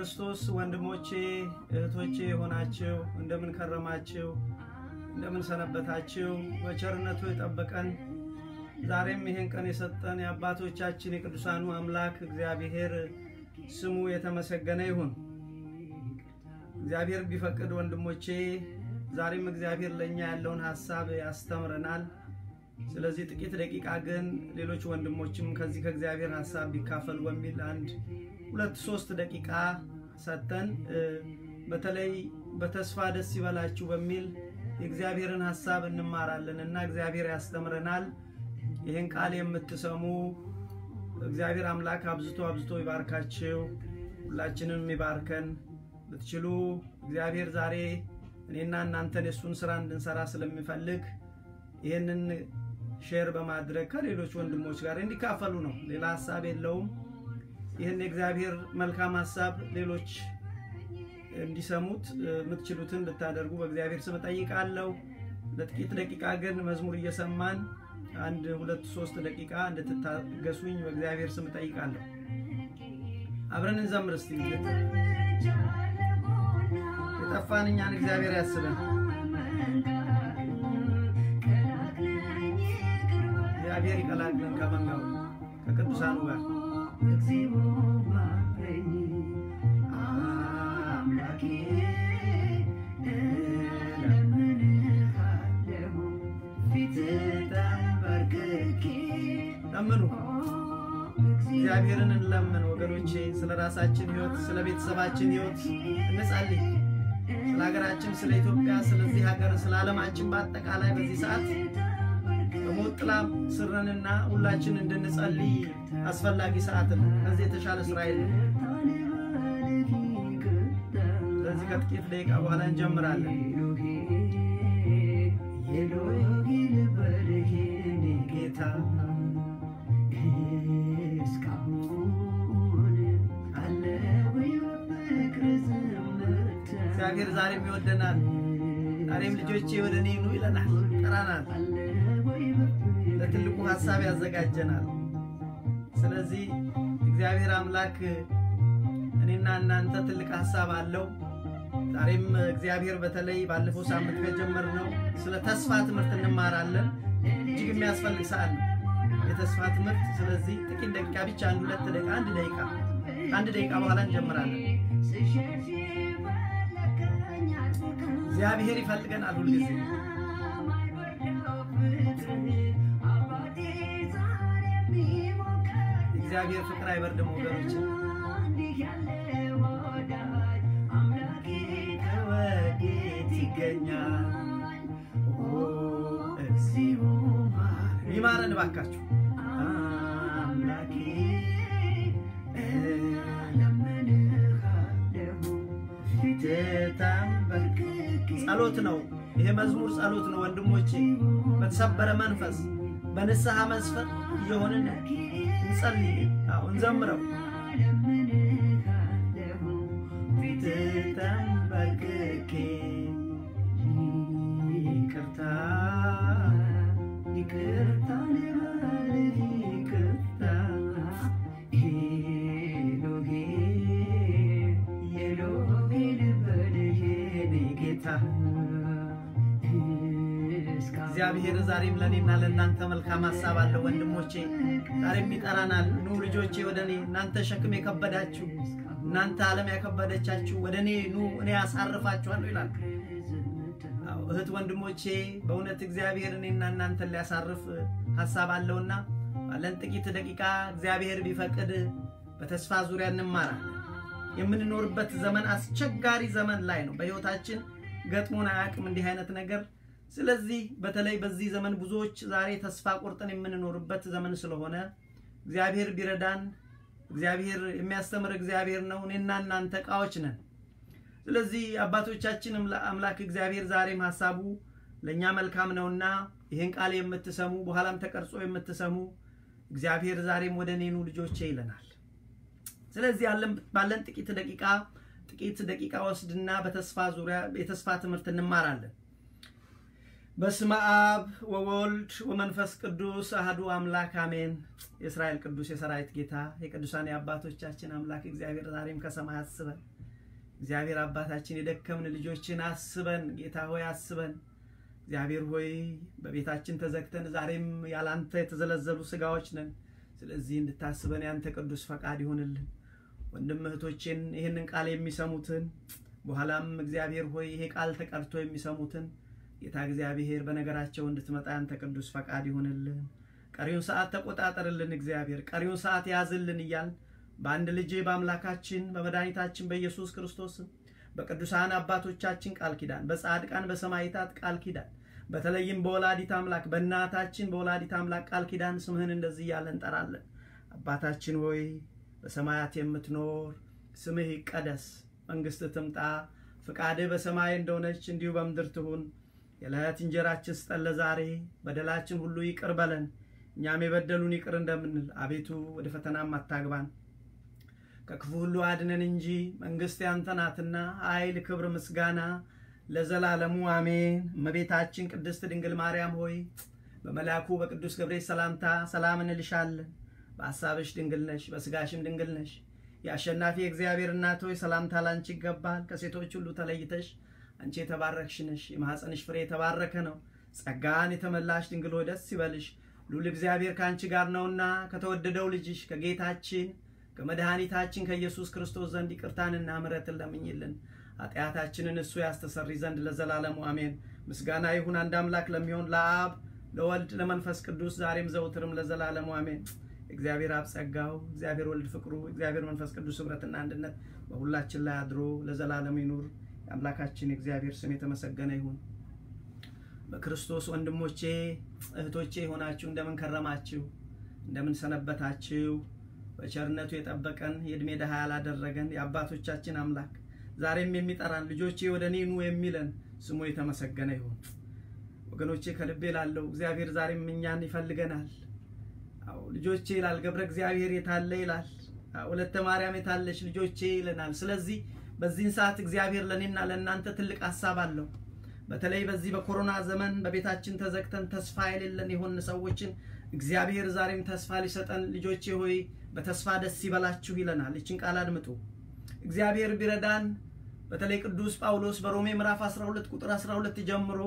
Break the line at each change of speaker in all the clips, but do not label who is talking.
ክርስቶስ ወንድሞቼ እህቶቼ የሆናችሁ እንደምን ከረማችሁ? እንደምን ሰነበታችሁ? በቸርነቱ የጠበቀን ዛሬም ይህን ቀን የሰጠን የአባቶቻችን የቅዱሳኑ አምላክ እግዚአብሔር ስሙ የተመሰገነ ይሁን። እግዚአብሔር ቢፈቅድ ወንድሞቼ ዛሬም እግዚአብሔር ለእኛ ያለውን ሀሳብ ያስተምረናል። ስለዚህ ጥቂት ደቂቃ ግን ሌሎች ወንድሞችም ከዚህ ከእግዚአብሔር ሀሳብ ቢካፈሉ በሚል አንድ ሁለት ሶስት ደቂቃ ሰጥተን በተለይ በተስፋ ደስ ይበላችሁ በሚል የእግዚአብሔርን ሀሳብ እንማራለን እና እግዚአብሔር ያስተምረናል። ይህን ቃል የምትሰሙ እግዚአብሔር አምላክ አብዝቶ አብዝቶ ይባርካችሁ፣ ሁላችንም ይባርከን። ብትችሉ እግዚአብሔር ዛሬ እኔና እናንተን የእሱን ስራ እንድንሰራ ስለሚፈልግ ይህንን ሼር በማድረግ ከሌሎች ወንድሞች ጋር እንዲካፈሉ ነው። ሌላ ሀሳብ የለውም። ይህን የእግዚአብሔር መልካም ሀሳብ ሌሎች እንዲሰሙት የምትችሉትን ልታደርጉ በእግዚአብሔር ስም እጠይቃለሁ። ለጥቂት ደቂቃ ግን መዝሙር እየሰማን አንድ ሁለት ሶስት ደቂቃ እንድትታገሱኝ በእግዚአብሔር ስም እጠይቃለሁ። አብረን እንዘምር እስቲ። የጠፋን እኛን እግዚአብሔር ያስበን። እግዚአብሔር ይቀላቅለን ከመንጋው ከቅዱሳኑ ጋር ለምኑ፣ እግዚአብሔርን እንለምን ወገኖቼ። ስለ ራሳችን ሕይወት፣ ስለ ቤተሰባችን ሕይወት እንጸልይ። ስለ ሀገራችን፣ ስለ ኢትዮጵያ፣ ስለዚህ ሀገር፣ ስለ ዓለማችን በአጠቃላይ በዚህ ሰዓት በሞት ጥላ ስርንና ሁላችን እንድንጸልይ አስፈላጊ ሰዓት ነው። ከዚህ የተሻለ ስራ የለም። ስለዚህ ከጥቂት ደቂቃ በኋላ እንጀምራለን። ጌታ እግዚአብሔር ዛሬም ይወደናል። ዛሬም ልጆቼ ወደ እኔ ኑ ይለናል፣ ጠራናል። ለትልቁ ሀሳብ ያዘጋጀናል። ስለዚህ እግዚአብሔር አምላክ እኔና እናንተ ትልቅ ሀሳብ አለው። ዛሬም እግዚአብሔር በተለይ ባለፈው ሳምንት ከጀመርነው ስለ ተስፋ ትምህርት እንማራለን። እጅግ የሚያስፈልግ ሰዓት ነው የተስፋ ትምህርት። ስለዚህ ጥቂት ደቂቃ ብቻ አንድ ሁለት ደቂቃ አንድ ደቂቃ አንድ ደቂቃ በኋላ እንጀምራለን። እግዚአብሔር ይፈልገናል ሁልጊዜ እግዚአብሔር ፍቅር አይበርድም ወገኖች። ከወዴት ይገኛል? እግዚኦ ይማረን እባካችሁ። አምላኬ ጸሎት ነው ይሄ መዝሙር ጸሎት ነው ወንድሞቼ። በተሰበረ መንፈስ በንስሐ መስፈር እየሆንን እንጸልይ፣ እንዘምረው። ተንበርክኬ ይቅርታ ይቅርታ ይቅርታ ኤሎሄ ኤሎሄ ልበልህ ጌታ እግዚአብሔር ዛሬም ለእኔና ለእናንተ መልካም ሀሳብ አለው ወንድሞቼ። ዛሬም ይጠራናል። ኑ ልጆቼ ወደ እኔ እናንተ ሸክም የከበዳችሁ እናንተ ዓለም ያከበደቻችሁ ወደ እኔ ኑ እኔ ያሳርፋችኋለሁ ይላል። እህት ወንድሞቼ፣ በእውነት እግዚአብሔር እኔና እናንተን ሊያሳርፍ ሀሳብ አለውና ባለን ጥቂት ደቂቃ እግዚአብሔር ቢፈቅድ በተስፋ ዙሪያ እንማራለን። የምንኖርበት ዘመን አስቸጋሪ ዘመን ላይ ነው። በሕይወታችን ገጥሞን አያውቅም እንዲህ አይነት ነገር። ስለዚህ በተለይ በዚህ ዘመን ብዙዎች ዛሬ ተስፋ ቆርጠን የምንኖርበት ዘመን ስለሆነ እግዚአብሔር ቢረዳን እግዚአብሔር የሚያስተምር እግዚአብሔር ነው። እኔና እናንተ ዕቃዎች ነን። ስለዚህ አባቶቻችን አምላክ እግዚአብሔር ዛሬም ሀሳቡ ለእኛ መልካም ነውና ይህን ቃል የምትሰሙ በኋላም ተቀርጾ የምትሰሙ እግዚአብሔር ዛሬም ወደ እኔኑ ልጆቼ ይለናል። ስለዚህ ባለን ጥቂት ደቂቃ ጥቂት ደቂቃ ወስድና በተስፋ ዙሪያ የተስፋ ትምህርት እንማራለን። በስመ አብ ወወልድ ወመንፈስ ቅዱስ አህዱ አምላክ አሜን። የእስራኤል ቅዱስ የሰራዊት ጌታ የቅዱሳን የአባቶቻችን አምላክ እግዚአብሔር ዛሬም ከሰማይ አስበን እግዚአብሔር አባታችን የደከምን ልጆችን አስበን፣ ጌታ ሆይ አስበን። እግዚአብሔር ሆይ በቤታችን ተዘግተን ዛሬም ያላንተ የተዘለዘሉ ስጋዎች ነን። ስለዚህ እንድታስበን ያንተ ቅዱስ ፈቃድ ይሆንልን። ወንድም እህቶቼን ይህንን ቃል የሚሰሙትን በኋላም እግዚአብሔር ሆይ ይሄ ቃል ተቀርቶ የሚሰሙትን ጌታ እግዚአብሔር በነገራቸው እንድትመጣ ያንተ ቅዱስ ፈቃድ ይሆንልን። ቀሪውን ሰዓት ተቆጣጠርልን። እግዚአብሔር ቀሪውን ሰዓት ያዝልን እያል በአንድ ልጅ በአምላካችን በመድኃኒታችን በኢየሱስ ክርስቶስም በቅዱሳን አባቶቻችን ቃል ኪዳን በጻድቃን በሰማዕታት ቃል ኪዳን በተለይም በወላዲት አምላክ በእናታችን በወላዲት አምላክ ቃል ኪዳን ስምህን እንደዚህ እያለ እንጠራለን። አባታችን ሆይ በሰማያት የምትኖር ስምህ ይቀደስ፣ መንግስት ትምጣ፣ ፍቃድህ በሰማይ እንደሆነች እንዲሁ በምድር ትሁን። የዕለት እንጀራችን ስጠን ለዛሬ፣ በደላችን ሁሉ ይቅር በለን እኛም የበደሉን ይቅር እንደምንል፣ አቤቱ ወደ ፈተናም አታግባን ከክፉ ሁሉ አድነን እንጂ መንግስት ያንተ ናትና ኃይል፣ ክብር፣ ምስጋና ለዘላለሙ አሜን። እመቤታችን ቅድስት ድንግል ማርያም ሆይ በመልአኩ በቅዱስ ገብርኤል ሰላምታ ሰላም እንልሻለን። በሐሳብሽ ድንግል ነሽ፣ በስጋሽም ድንግል ነሽ። የአሸናፊ እግዚአብሔር እናት ሆይ ሰላምታ ላንቺ ይገባል። ከሴቶች ሁሉ ተለይተሽ አንቺ የተባረክሽ ነሽ፣ የማኅፀንሽ ፍሬ የተባረከ ነው። ጸጋን የተመላሽ ድንግል ሆይ ደስ ይበልሽ፣ ሉል እግዚአብሔር ከአንቺ ጋር ነውና ከተወደደው ልጅሽ ከጌታችን ከመድኃኒታችን ከኢየሱስ ክርስቶስ ዘንድ ይቅርታንና ምሕረትን ለምኝልን ኃጢአታችንን እሱ ያስተሰሪ ዘንድ ለዘላለሙ አሜን። ምስጋና ይሁን አንድ አምላክ ለሚሆን ለአብ ለወልድ ለመንፈስ ቅዱስ ዛሬም ዘውትርም ለዘላለሙ አሜን። እግዚአብሔር አብ ጸጋው፣ እግዚአብሔር ወልድ ፍቅሩ፣ እግዚአብሔር መንፈስ ቅዱስ ኅብረትና አንድነት በሁላችን ላይ አድሮ ለዘላለሙ ይኑር። የአምላካችን የእግዚአብሔር ስም የተመሰገነ ይሁን። በክርስቶስ ወንድሞቼ እህቶቼ የሆናችሁ እንደምን ከረማችሁ? እንደምን ሰነበታችሁ? በቸርነቱ የጠበቀን የዕድሜ ድሃ ያላደረገን የአባቶቻችን አምላክ ዛሬም የሚጠራን ልጆቼ ወደ እኔ ኑ የሚለን ስሙ የተመሰገነ ይሁን። ወገኖቼ ከልቤ ላለው እግዚአብሔር ዛሬም እኛን ይፈልገናል። አዎ ልጆቼ ይላል ገብረ እግዚአብሔር የታለ ይላል። ወለተ ማርያም የታለች ልጆቼ ይለናል። ስለዚህ በዚህን ሰዓት እግዚአብሔር ለእኔና ለእናንተ ትልቅ ሀሳብ አለው። በተለይ በዚህ በኮሮና ዘመን በቤታችን ተዘግተን ተስፋ የሌለን የሆን ሰዎችን እግዚአብሔር ዛሬም ተስፋ ሊሰጠን ልጆቼ ሆይ በተስፋ ደስ ይበላችሁ ይለናል። ይችን ቃል አድምጡ። እግዚአብሔር ቢረዳን በተለይ ቅዱስ ጳውሎስ በሮሜ ምዕራፍ 12 ቁጥር 12 ጀምሮ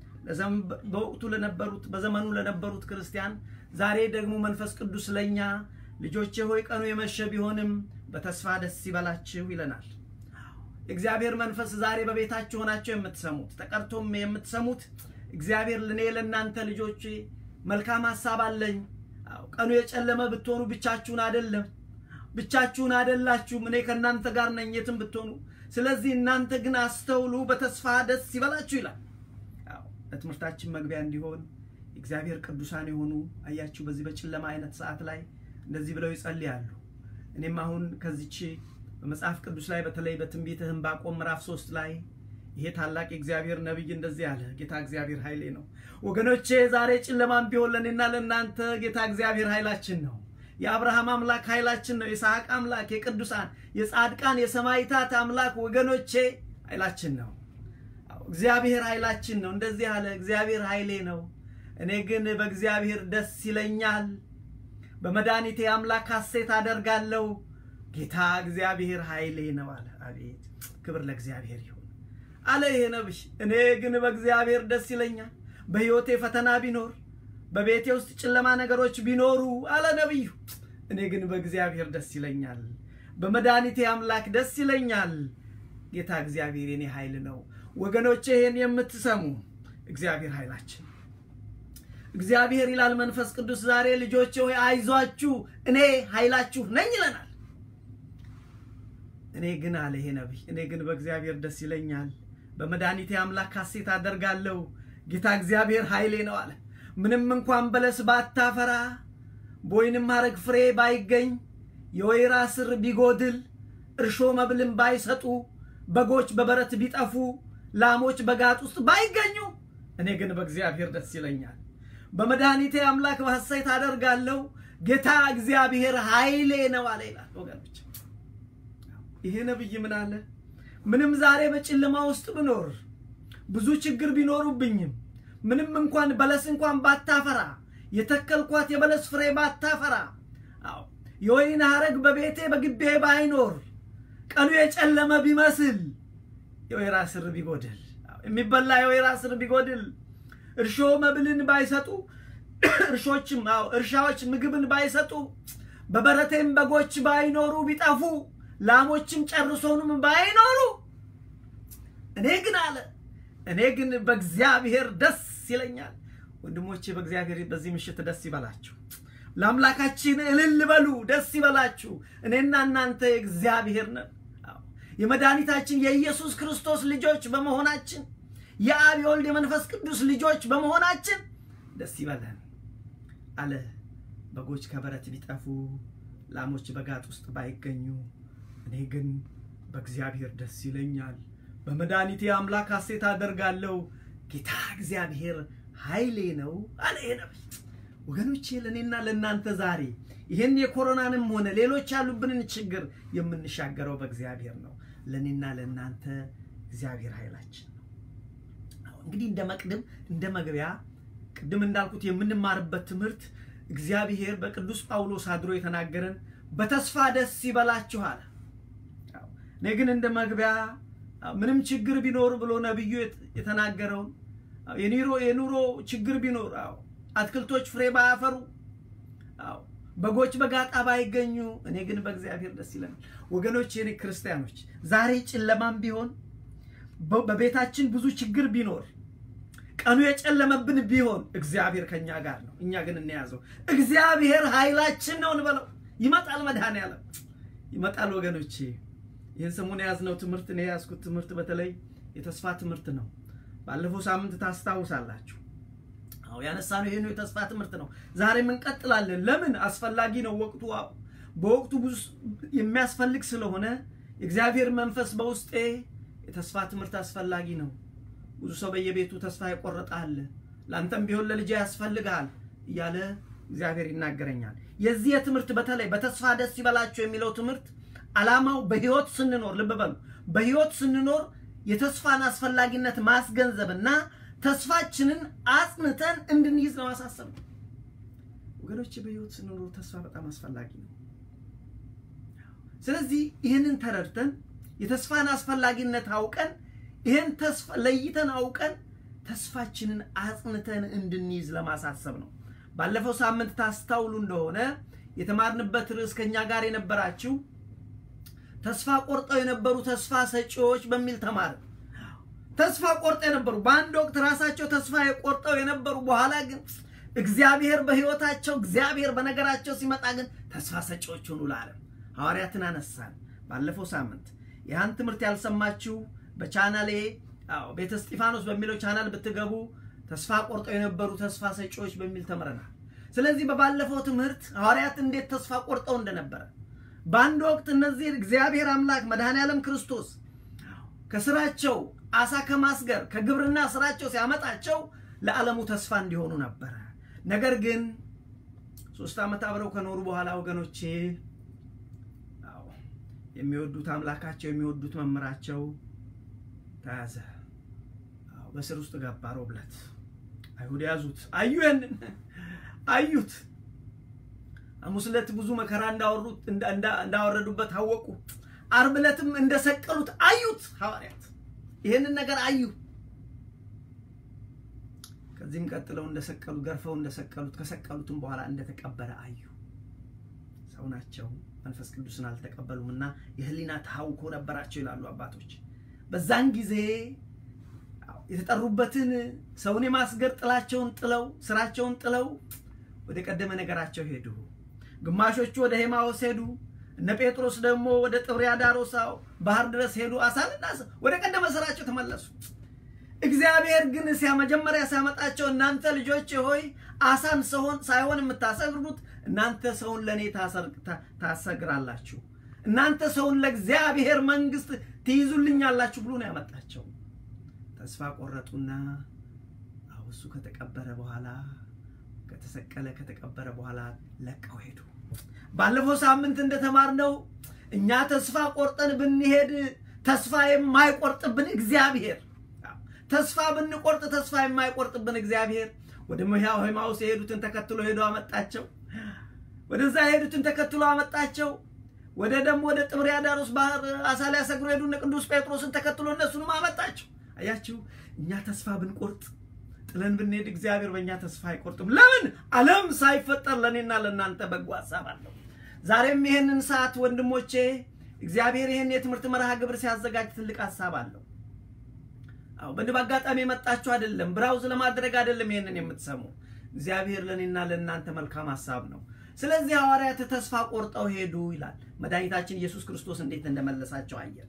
በወቅቱ ለነበሩት በዘመኑ ለነበሩት ክርስቲያን ዛሬ ደግሞ መንፈስ ቅዱስ ለኛ ልጆቼ ሆይ ቀኑ የመሸ ቢሆንም በተስፋ ደስ ይበላችሁ ይለናል። እግዚአብሔር መንፈስ ዛሬ በቤታችሁ ሆናችሁ የምትሰሙት ተቀርቶም የምትሰሙት እግዚአብሔር ለእኔ ለእናንተ ልጆቼ መልካም ሀሳብ አለኝ። ቀኑ የጨለመ ብትሆኑ ብቻችሁን አይደለም፣ ብቻችሁን አይደላችሁም። እኔ ከእናንተ ጋር ነኝ የትም ብትሆኑ። ስለዚህ እናንተ ግን አስተውሉ፣ በተስፋ ደስ ይበላችሁ ይላል። ለትምህርታችን መግቢያ እንዲሆን እግዚአብሔር ቅዱሳን የሆኑ አያችሁ፣ በዚህ በጨለማ አይነት ሰዓት ላይ እንደዚህ ብለው ይጸልያሉ። እኔም አሁን ከዚች በመጽሐፍ ቅዱስ ላይ በተለይ በትንቢተ ዕንባቆም ምዕራፍ ሶስት ላይ ይሄ ታላቅ የእግዚአብሔር ነቢይ እንደዚህ አለ። ጌታ እግዚአብሔር ኃይሌ ነው። ወገኖቼ ዛሬ ጨለማም ቢሆን ለእኔና ለእናንተ ጌታ እግዚአብሔር ኃይላችን ነው። የአብርሃም አምላክ ኃይላችን ነው። የይስሐቅ አምላክ፣ የቅዱሳን የጻድቃን የሰማዕታት አምላክ ወገኖቼ ኃይላችን ነው። እግዚአብሔር ኃይላችን ነው። እንደዚህ አለ። እግዚአብሔር ኃይሌ ነው፣ እኔ ግን በእግዚአብሔር ደስ ይለኛል፣ በመድኃኒቴ አምላክ ሐሴት አደርጋለሁ። ጌታ እግዚአብሔር ኃይሌ ነው አለ። አቤት ክብር ለእግዚአብሔር ይሁን አለ ይሄ ነብይ። እኔ ግን በእግዚአብሔር ደስ ይለኛል። በሕይወቴ ፈተና ቢኖር በቤቴ ውስጥ ጨለማ ነገሮች ቢኖሩ አለ ነቢዩ፣ እኔ ግን በእግዚአብሔር ደስ ይለኛል፣ በመድኃኒቴ አምላክ ደስ ይለኛል። ጌታ እግዚአብሔር የኔ ኃይል ነው። ወገኖቼ ይሄን የምትሰሙ እግዚአብሔር ኃይላችን እግዚአብሔር ይላል መንፈስ ቅዱስ ዛሬ ልጆቼ ሆይ አይዟችሁ እኔ ኃይላችሁ ነኝ ይለናል። እኔ ግን አለ ይሄ ነቢይ፣ እኔ ግን በእግዚአብሔር ደስ ይለኛል፣ በመድኃኒቴ አምላክ ሐሴት አደርጋለሁ። ጌታ እግዚአብሔር ኃይሌ ነው አለ። ምንም እንኳን በለስ ባታፈራ፣ በወይንም ሐረግ ፍሬ ባይገኝ፣ የወይራ ስር ቢጎድል፣ እርሾ መብልን ባይሰጡ፣ በጎች በበረት ቢጠፉ፣ ላሞች በጋጥ ውስጥ ባይገኙ፣ እኔ ግን በእግዚአብሔር ደስ ይለኛል፣ በመድኃኒቴ አምላክ በሐሴት አደርጋለሁ። ጌታ እግዚአብሔር ኃይሌ ነው አለ ይላል ወገኖች ይሄ ነብይ ምን አለ? ምንም ዛሬ በጨለማ ውስጥ ብኖር ብዙ ችግር ቢኖሩብኝም ምንም እንኳን በለስ እንኳን ባታፈራ የተከልኳት የበለስ ፍሬ ባታፈራ፣ አዎ የወይን ሐረግ በቤቴ በግቤ ባይኖር፣ ቀኑ የጨለመ ቢመስል የወይራ ስር ቢጎድል የሚበላ የወይራ ስር ቢጎድል እርሾ መብልን ባይሰጡ እርሾችም አዎ እርሻዎች ምግብን ባይሰጡ በበረቴም በጎች ባይኖሩ ቢጠፉ ላሞችም ጨርሶንም ባይኖሩ እኔ ግን አለ እኔ ግን በእግዚአብሔር ደስ ይለኛል። ወንድሞቼ በእግዚአብሔር በዚህ ምሽት ደስ ይበላችሁ። ለአምላካችን እልል በሉ፣ ደስ ይበላችሁ። እኔና እናንተ የእግዚአብሔር ነን። የመድኃኒታችን የኢየሱስ ክርስቶስ ልጆች በመሆናችን የአብ የወልድ የመንፈስ ቅዱስ ልጆች በመሆናችን ደስ ይበለን አለ። በጎች ከበረት ቢጠፉ ላሞች በጋጥ ውስጥ ባይገኙ እኔ ግን በእግዚአብሔር ደስ ይለኛል፣ በመድኃኒቴ አምላክ ሐሴት አደርጋለሁ። ጌታ እግዚአብሔር ኃይሌ ነው አለ ይሄ ነቢይ። ወገኖቼ ለእኔና ለእናንተ ዛሬ ይህን የኮሮናንም ሆነ ሌሎች ያሉብንን ችግር የምንሻገረው በእግዚአብሔር ነው። ለእኔና ለእናንተ እግዚአብሔር ኃይላችን ነው። እንግዲህ እንደ መቅድም እንደ መግቢያ ቅድም እንዳልኩት የምንማርበት ትምህርት እግዚአብሔር በቅዱስ ጳውሎስ አድሮ የተናገረን በተስፋ ደስ ይበላችሁ አለ። እኔ ግን እንደ መግቢያ ምንም ችግር ቢኖር ብሎ ነቢዩ የተናገረውን የኑሮ የኑሮ ችግር ቢኖር አዎ አትክልቶች ፍሬ ባያፈሩ አዎ በጎች በጋጣ ባይገኙ እኔ ግን በእግዚአብሔር ደስ ይለናል። ወገኖች የኔ ክርስቲያኖች ዛሬ ጨለማም ቢሆን በቤታችን ብዙ ችግር ቢኖር ቀኑ የጨለመብን ቢሆን እግዚአብሔር ከኛ ጋር ነው። እኛ ግን እንያዘው። እግዚአብሔር ኃይላችን ነው እንበለው። ይመጣል፣ መድኃኔዓለም ይመጣል። ወገኖቼ ይህን ሰሞን የያዝነው ትምህርት እኔ የያዝኩት ትምህርት በተለይ የተስፋ ትምህርት ነው። ባለፈው ሳምንት ታስታውሳላችሁ። አዎ ያነሳነው ይሄን የተስፋ ትምህርት ነው። ዛሬም እንቀጥላለን። ለምን አስፈላጊ ነው። ወቅቱ በወቅቱ ብዙ የሚያስፈልግ ስለሆነ የእግዚአብሔር መንፈስ በውስጤ የተስፋ ትምህርት አስፈላጊ ነው። ብዙ ሰው በየቤቱ ተስፋ የቆረጠ አለ። ለአንተም ቢሆን ለልጅ ያስፈልግሃል እያለ እግዚአብሔር ይናገረኛል። የዚህ የትምህርት በተለይ በተስፋ ደስ ይበላቸው የሚለው ትምህርት ዓላማው በህይወት ስንኖር ልብ በሉ፣ በህይወት ስንኖር የተስፋን አስፈላጊነት ማስገንዘብና ተስፋችንን አጽንተን እንድንይዝ ለማሳሰብ ነው። ወገኖች በህይወት ስንኖር ተስፋ በጣም አስፈላጊ ነው። ስለዚህ ይህንን ተረድተን የተስፋን አስፈላጊነት አውቀን ይህን ተስፋ ለይተን አውቀን ተስፋችንን አጽንተን እንድንይዝ ለማሳሰብ ነው። ባለፈው ሳምንት ታስታውሉ እንደሆነ የተማርንበት ርዕስ ከኛ ጋር የነበራችሁ ተስፋ ቆርጠው የነበሩ ተስፋ ሰጪዎች በሚል ተማር ተስፋ ቆርጠው የነበሩ በአንድ ወቅት ራሳቸው ተስፋ የቆርጠው የነበሩ በኋላ ግን እግዚአብሔር በህይወታቸው እግዚአብሔር በነገራቸው ሲመጣ ግን ተስፋ ሰጪዎች ሆኑ ለዓለም ሐዋርያትን አነሳን ባለፈው ሳምንት ያን ትምህርት ያልሰማችሁ በቻናሌ ቤተ እስጢፋኖስ በሚለው ቻናል ብትገቡ ተስፋ ቆርጠው የነበሩ ተስፋ ሰጪዎች በሚል ተምረናል። ስለዚህ በባለፈው ትምህርት ሐዋርያት እንዴት ተስፋ ቆርጠው እንደነበረ በአንድ ወቅት እነዚህ እግዚአብሔር አምላክ መድኃኔ ዓለም ክርስቶስ ከስራቸው አሳ ከማስገር ከግብርና ስራቸው ሲያመጣቸው ለዓለሙ ተስፋ እንዲሆኑ ነበረ። ነገር ግን ሶስት ዓመት አብረው ከኖሩ በኋላ ወገኖቼ የሚወዱት አምላካቸው የሚወዱት መምህራቸው ተያዘ። በስር ውስጥ ገባ። ሮብ ዕለት አይሁድ ያዙት። አዩ ያንን አዩት። ሐሙስ ዕለት ብዙ መከራ እንዳወሩት እንዳወረዱበት አወቁ። ዓርብ ዕለትም እንደሰቀሉት አዩት። ሐዋርያት ይህንን ነገር አዩ። ከዚህም ቀጥለው እንደሰቀሉ ገርፈው እንደሰቀሉት ከሰቀሉትም በኋላ እንደተቀበረ አዩ። ሰው ናቸው፣ መንፈስ ቅዱስን አልተቀበሉም እና የህሊና ተሐውኮ ነበራቸው ይላሉ አባቶች። በዛን ጊዜ የተጠሩበትን ሰውን የማስገር ጥላቸውን ጥለው ስራቸውን ጥለው ወደ ቀደመ ነገራቸው ሄዱ። ግማሾቹ ወደ ሄማዎስ ሄዱ። እነ ጴጥሮስ ደግሞ ወደ ጥብርያዳሮሳው ባህር ድረስ ሄዱ። አሳንና ወደ ቀደመ ስራቸው ተመለሱ። እግዚአብሔር ግን መጀመሪያ ሲያመጣቸው እናንተ ልጆች ሆይ አሳን ሰውን ሳይሆን የምታሰግሩት እናንተ ሰውን ለእኔ ታሰግራላችሁ፣ እናንተ ሰውን ለእግዚአብሔር መንግስት ትይዙልኛላችሁ ብሎ ነው ያመጣቸው። ተስፋ ቆረጡና እሱ ከተቀበረ በኋላ ከተሰቀለ ከተቀበረ በኋላ ለቀው ሄዱ። ባለፈው ሳምንት እንደተማርነው እኛ ተስፋ ቆርጠን ብንሄድ ተስፋ የማይቆርጥብን እግዚአብሔር ተስፋ ብንቆርጥ ተስፋ የማይቆርጥብን እግዚአብሔር ወደ ሄማውስ የሄዱትን ተከትሎ ሄዶ አመጣቸው። ወደዛ የሄዱትን ተከትሎ አመጣቸው። ወደ ደግሞ ወደ ጥብርያዳሮስ ባህር አሳ ሊያሰግሩ ሄዱ። እነ ቅዱስ ጴጥሮስን ተከትሎ እነሱንም አመጣቸው። አያችሁ፣ እኛ ተስፋ ብንቆርጥ ጥለን ብንሄድ እግዚአብሔር በእኛ ተስፋ አይቆርጥም። ለምን? ዓለም ሳይፈጠር ለእኔና ለእናንተ በጎ ሀሳብ አለው። ዛሬም ይህንን ሰዓት ወንድሞቼ እግዚአብሔር ይህን የትምህርት መርሃ ግብር ሲያዘጋጅ ትልቅ ሀሳብ አለው። አዎ በንብ አጋጣሚ የመጣችሁ አይደለም፣ ብራውዝ ለማድረግ አይደለም። ይህንን የምትሰሙ እግዚአብሔር ለእኔና ለእናንተ መልካም ሀሳብ ነው። ስለዚህ ሐዋርያት ተስፋ ቆርጠው ሄዱ ይላል። መድኃኒታችን ኢየሱስ ክርስቶስ እንዴት እንደመለሳቸው አየን።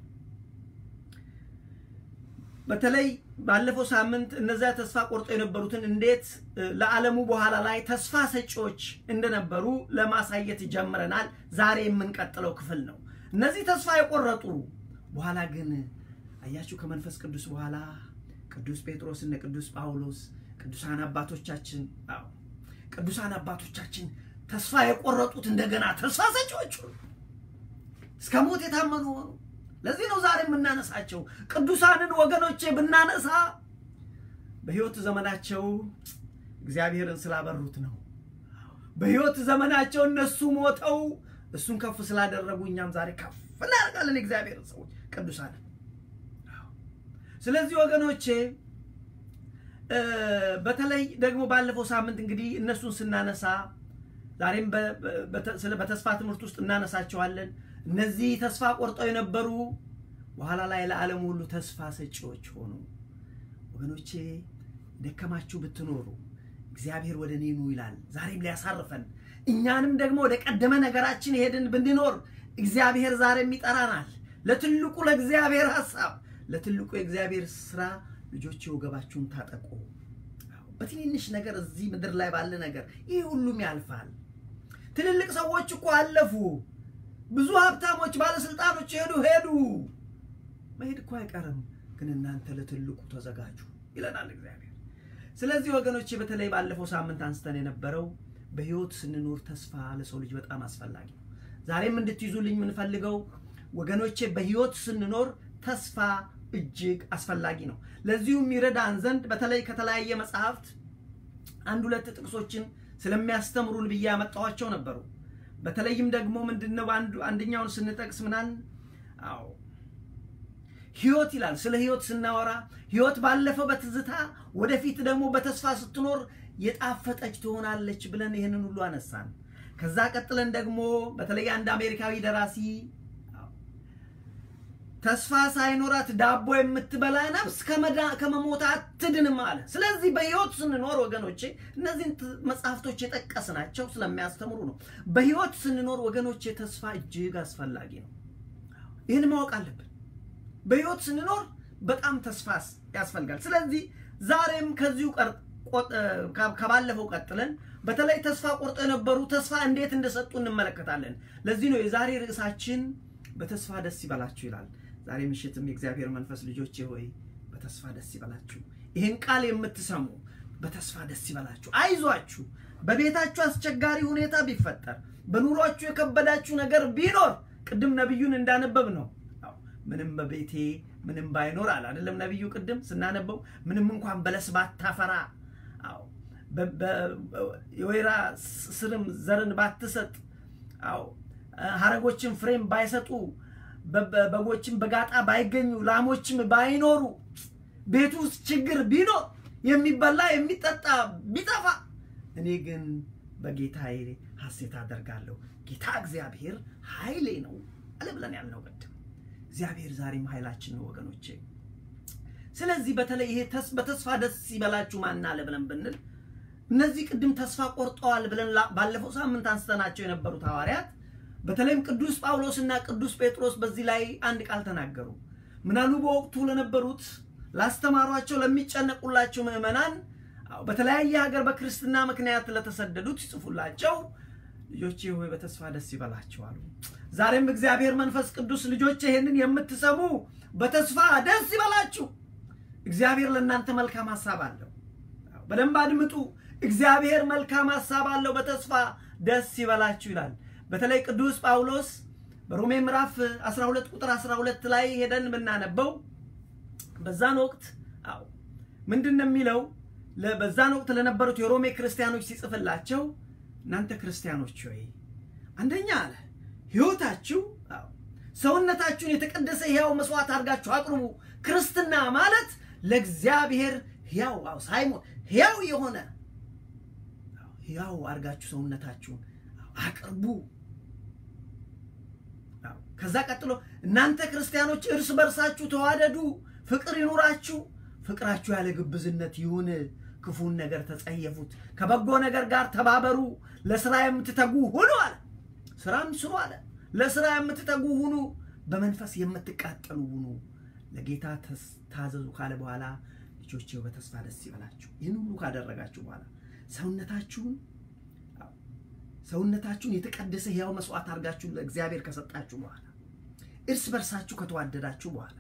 በተለይ ባለፈው ሳምንት እነዚያ ተስፋ ቆርጠው የነበሩትን እንዴት ለዓለሙ በኋላ ላይ ተስፋ ሰጪዎች እንደነበሩ ለማሳየት ጀምረናል። ዛሬ የምንቀጥለው ክፍል ነው። እነዚህ ተስፋ የቆረጡ በኋላ ግን አያችሁ ከመንፈስ ቅዱስ በኋላ ቅዱስ ጴጥሮስ እነ ቅዱስ ጳውሎስ ቅዱሳን አባቶቻችን አዎ ቅዱሳን አባቶቻችን ተስፋ የቆረጡት እንደገና ተስፋ ሰጪዎች እስከ ሞት የታመኑ ሆኑ። ለዚህ ነው ዛሬ የምናነሳቸው ቅዱሳንን ወገኖቼ ብናነሳ በሕይወት ዘመናቸው እግዚአብሔርን ስላበሩት ነው። በሕይወት ዘመናቸው እነሱ ሞተው እሱን ከፍ ስላደረጉ እኛም ዛሬ ከፍ እናደርጋለን እግዚአብሔርን ሰዎች ቅዱሳንን። ስለዚህ ወገኖቼ በተለይ ደግሞ ባለፈው ሳምንት እንግዲህ እነሱን ስናነሳ ዛሬም በተስፋ ትምህርት ውስጥ እናነሳቸዋለን። እነዚህ ተስፋ ቆርጠው የነበሩ በኋላ ላይ ለዓለም ሁሉ ተስፋ ሰጪዎች ሆኑ። ወገኖቼ ደከማችሁ ብትኖሩ እግዚአብሔር ወደ እኔ ኑ ይላል። ዛሬም ሊያሳርፈን እኛንም ደግሞ ወደ ቀደመ ነገራችን ሄድን ብንኖር እግዚአብሔር ዛሬም ይጠራናል። ለትልቁ ለእግዚአብሔር ሐሳብ፣ ለትልቁ የእግዚአብሔር ስራ ልጆቼ ወገባችሁን ታጠቁ። በትንንሽ ነገር እዚህ ምድር ላይ ባለ ነገር ይህ ሁሉም ያልፋል። ትልልቅ ሰዎች እኮ አለፉ። ብዙ ሀብታሞች፣ ባለስልጣኖች ሄዱ ሄዱ። መሄድ እኮ አይቀርም፣ ግን እናንተ ለትልቁ ተዘጋጁ ይለናል እግዚአብሔር። ስለዚህ ወገኖቼ በተለይ ባለፈው ሳምንት አንስተን የነበረው በህይወት ስንኖር ተስፋ ለሰው ልጅ በጣም አስፈላጊ ነው። ዛሬም እንድትይዙልኝ የምንፈልገው ወገኖቼ በህይወት ስንኖር ተስፋ እጅግ አስፈላጊ ነው። ለዚሁም ይረዳን ዘንድ በተለይ ከተለያየ መጽሐፍት አንድ ሁለት ጥቅሶችን ስለሚያስተምሩን ብዬ ያመጣኋቸው ነበሩ። በተለይም ደግሞ ምንድነው አንደኛውን ስንጠቅስ ምናን አዎ ህይወት ይላል። ስለ ህይወት ስናወራ ህይወት ባለፈው በትዝታ ወደፊት ደግሞ በተስፋ ስትኖር የጣፈጠች ትሆናለች ብለን ይህንን ሁሉ አነሳን። ከዛ ቀጥለን ደግሞ በተለይ አንድ አሜሪካዊ ደራሲ ተስፋ ሳይኖራት ዳቦ የምትበላ ነፍስ ከመሞት አትድንም አለ። ስለዚህ በህይወት ስንኖር ወገኖቼ እነዚህን መጽሐፍቶች የጠቀስናቸው ስለሚያስተምሩ ነው። በህይወት ስንኖር ወገኖቼ ተስፋ እጅግ አስፈላጊ ነው። ይህን ማወቅ አለብን። በህይወት ስንኖር በጣም ተስፋ ያስፈልጋል። ስለዚህ ዛሬም ከዚሁ ከባለፈው ቀጥለን በተለይ ተስፋ ቆርጦ የነበሩ ተስፋ እንዴት እንደሰጡ እንመለከታለን። ለዚህ ነው የዛሬ ርዕሳችን በተስፋ ደስ ይበላችሁ ይላል። ዛሬ ምሽትም የእግዚአብሔር መንፈስ ልጆቼ ሆይ በተስፋ ደስ ይበላችሁ። ይህን ቃል የምትሰሙ በተስፋ ደስ ይበላችሁ፣ አይዟችሁ። በቤታችሁ አስቸጋሪ ሁኔታ ቢፈጠር፣ በኑሯችሁ የከበዳችሁ ነገር ቢኖር ቅድም ነቢዩን እንዳነበብ ነው ምንም በቤቴ ምንም ባይኖር አለ አይደለም ነቢዩ ቅድም ስናነበው ምንም እንኳን በለስ ባታፈራ አዎ የወይራ ስርም ዘርን ባትሰጥ አዎ ሀረጎችን ፍሬም ባይሰጡ በጎችም በጋጣ ባይገኙ ላሞችም ባይኖሩ ቤት ውስጥ ችግር ቢኖር የሚበላ የሚጠጣ ቢጠፋ እኔ ግን በጌታዬ ሐሴት አደርጋለሁ። ጌታ እግዚአብሔር ኃይሌ ነው አለ ብለን ያልነው ቅድም። እግዚአብሔር ዛሬም ኃይላችን ነው ወገኖቼ። ስለዚህ በተለይ ይሄ በተስፋ ደስ ይበላችሁ ማን አለ ብለን ብንል እነዚህ ቅድም ተስፋ ቆርጠዋል ብለን ባለፈው ሳምንት አንስተናቸው የነበሩት ሐዋርያት በተለይም ቅዱስ ጳውሎስ እና ቅዱስ ጴጥሮስ በዚህ ላይ አንድ ቃል ተናገሩ። ምናሉ በወቅቱ ለነበሩት ላስተማሯቸው፣ ለሚጨነቁላቸው ምዕመናን በተለያየ ሀገር በክርስትና ምክንያት ለተሰደዱት ይጽፉላቸው ልጆቼ ሆይ በተስፋ ደስ ይበላችሁ አሉ። ዛሬም እግዚአብሔር መንፈስ ቅዱስ ልጆቼ ይሄንን የምትሰሙ በተስፋ ደስ ይበላችሁ። እግዚአብሔር ለእናንተ መልካም ሀሳብ አለው። በደንብ አድምጡ። እግዚአብሔር መልካም ሀሳብ አለው። በተስፋ ደስ ይበላችሁ ይላል። በተለይ ቅዱስ ጳውሎስ በሮሜ ምዕራፍ 12 ቁጥር 12 ላይ ሄደን ብናነበው በዛን ወቅት አዎ ምንድን ነው የሚለው? በዛን ወቅት ለነበሩት የሮሜ ክርስቲያኖች ሲጽፍላቸው እናንተ ክርስቲያኖች ሆይ አንደኛ አለ ሕይወታችሁ ሰውነታችሁን የተቀደሰ ሕያው መስዋዕት አድርጋችሁ አቅርቡ። ክርስትና ማለት ለእግዚአብሔር ሕያው አዎ፣ ሳይሞት ሕያው የሆነ ሕያው አድርጋችሁ ሰውነታችሁን አቅርቡ። ከዛ ቀጥሎ እናንተ ክርስቲያኖች እርስ በርሳችሁ ተዋደዱ፣ ፍቅር ይኑራችሁ። ፍቅራችሁ ያለ ግብዝነት ይሁን፣ ክፉን ነገር ተጸየፉት፣ ከበጎ ነገር ጋር ተባበሩ፣ ለስራ የምትተጉ ሁኑ አለ። ስራም ስሩ አለ። ለስራ የምትተጉ ሁኑ፣ በመንፈስ የምትቃጠሉ ሁኑ፣ ለጌታ ታዘዙ ካለ በኋላ ልጆቼ በተስፋ ደስ ይበላችሁ። ይህን ሁሉ ካደረጋችሁ በኋላ ሰውነታችሁን ሰውነታችሁን የተቀደሰ ሕያው መስዋዕት አድርጋችሁ ለእግዚአብሔር ከሰጣችሁ በኋላ እርስ በርሳችሁ ከተዋደዳችሁ በኋላ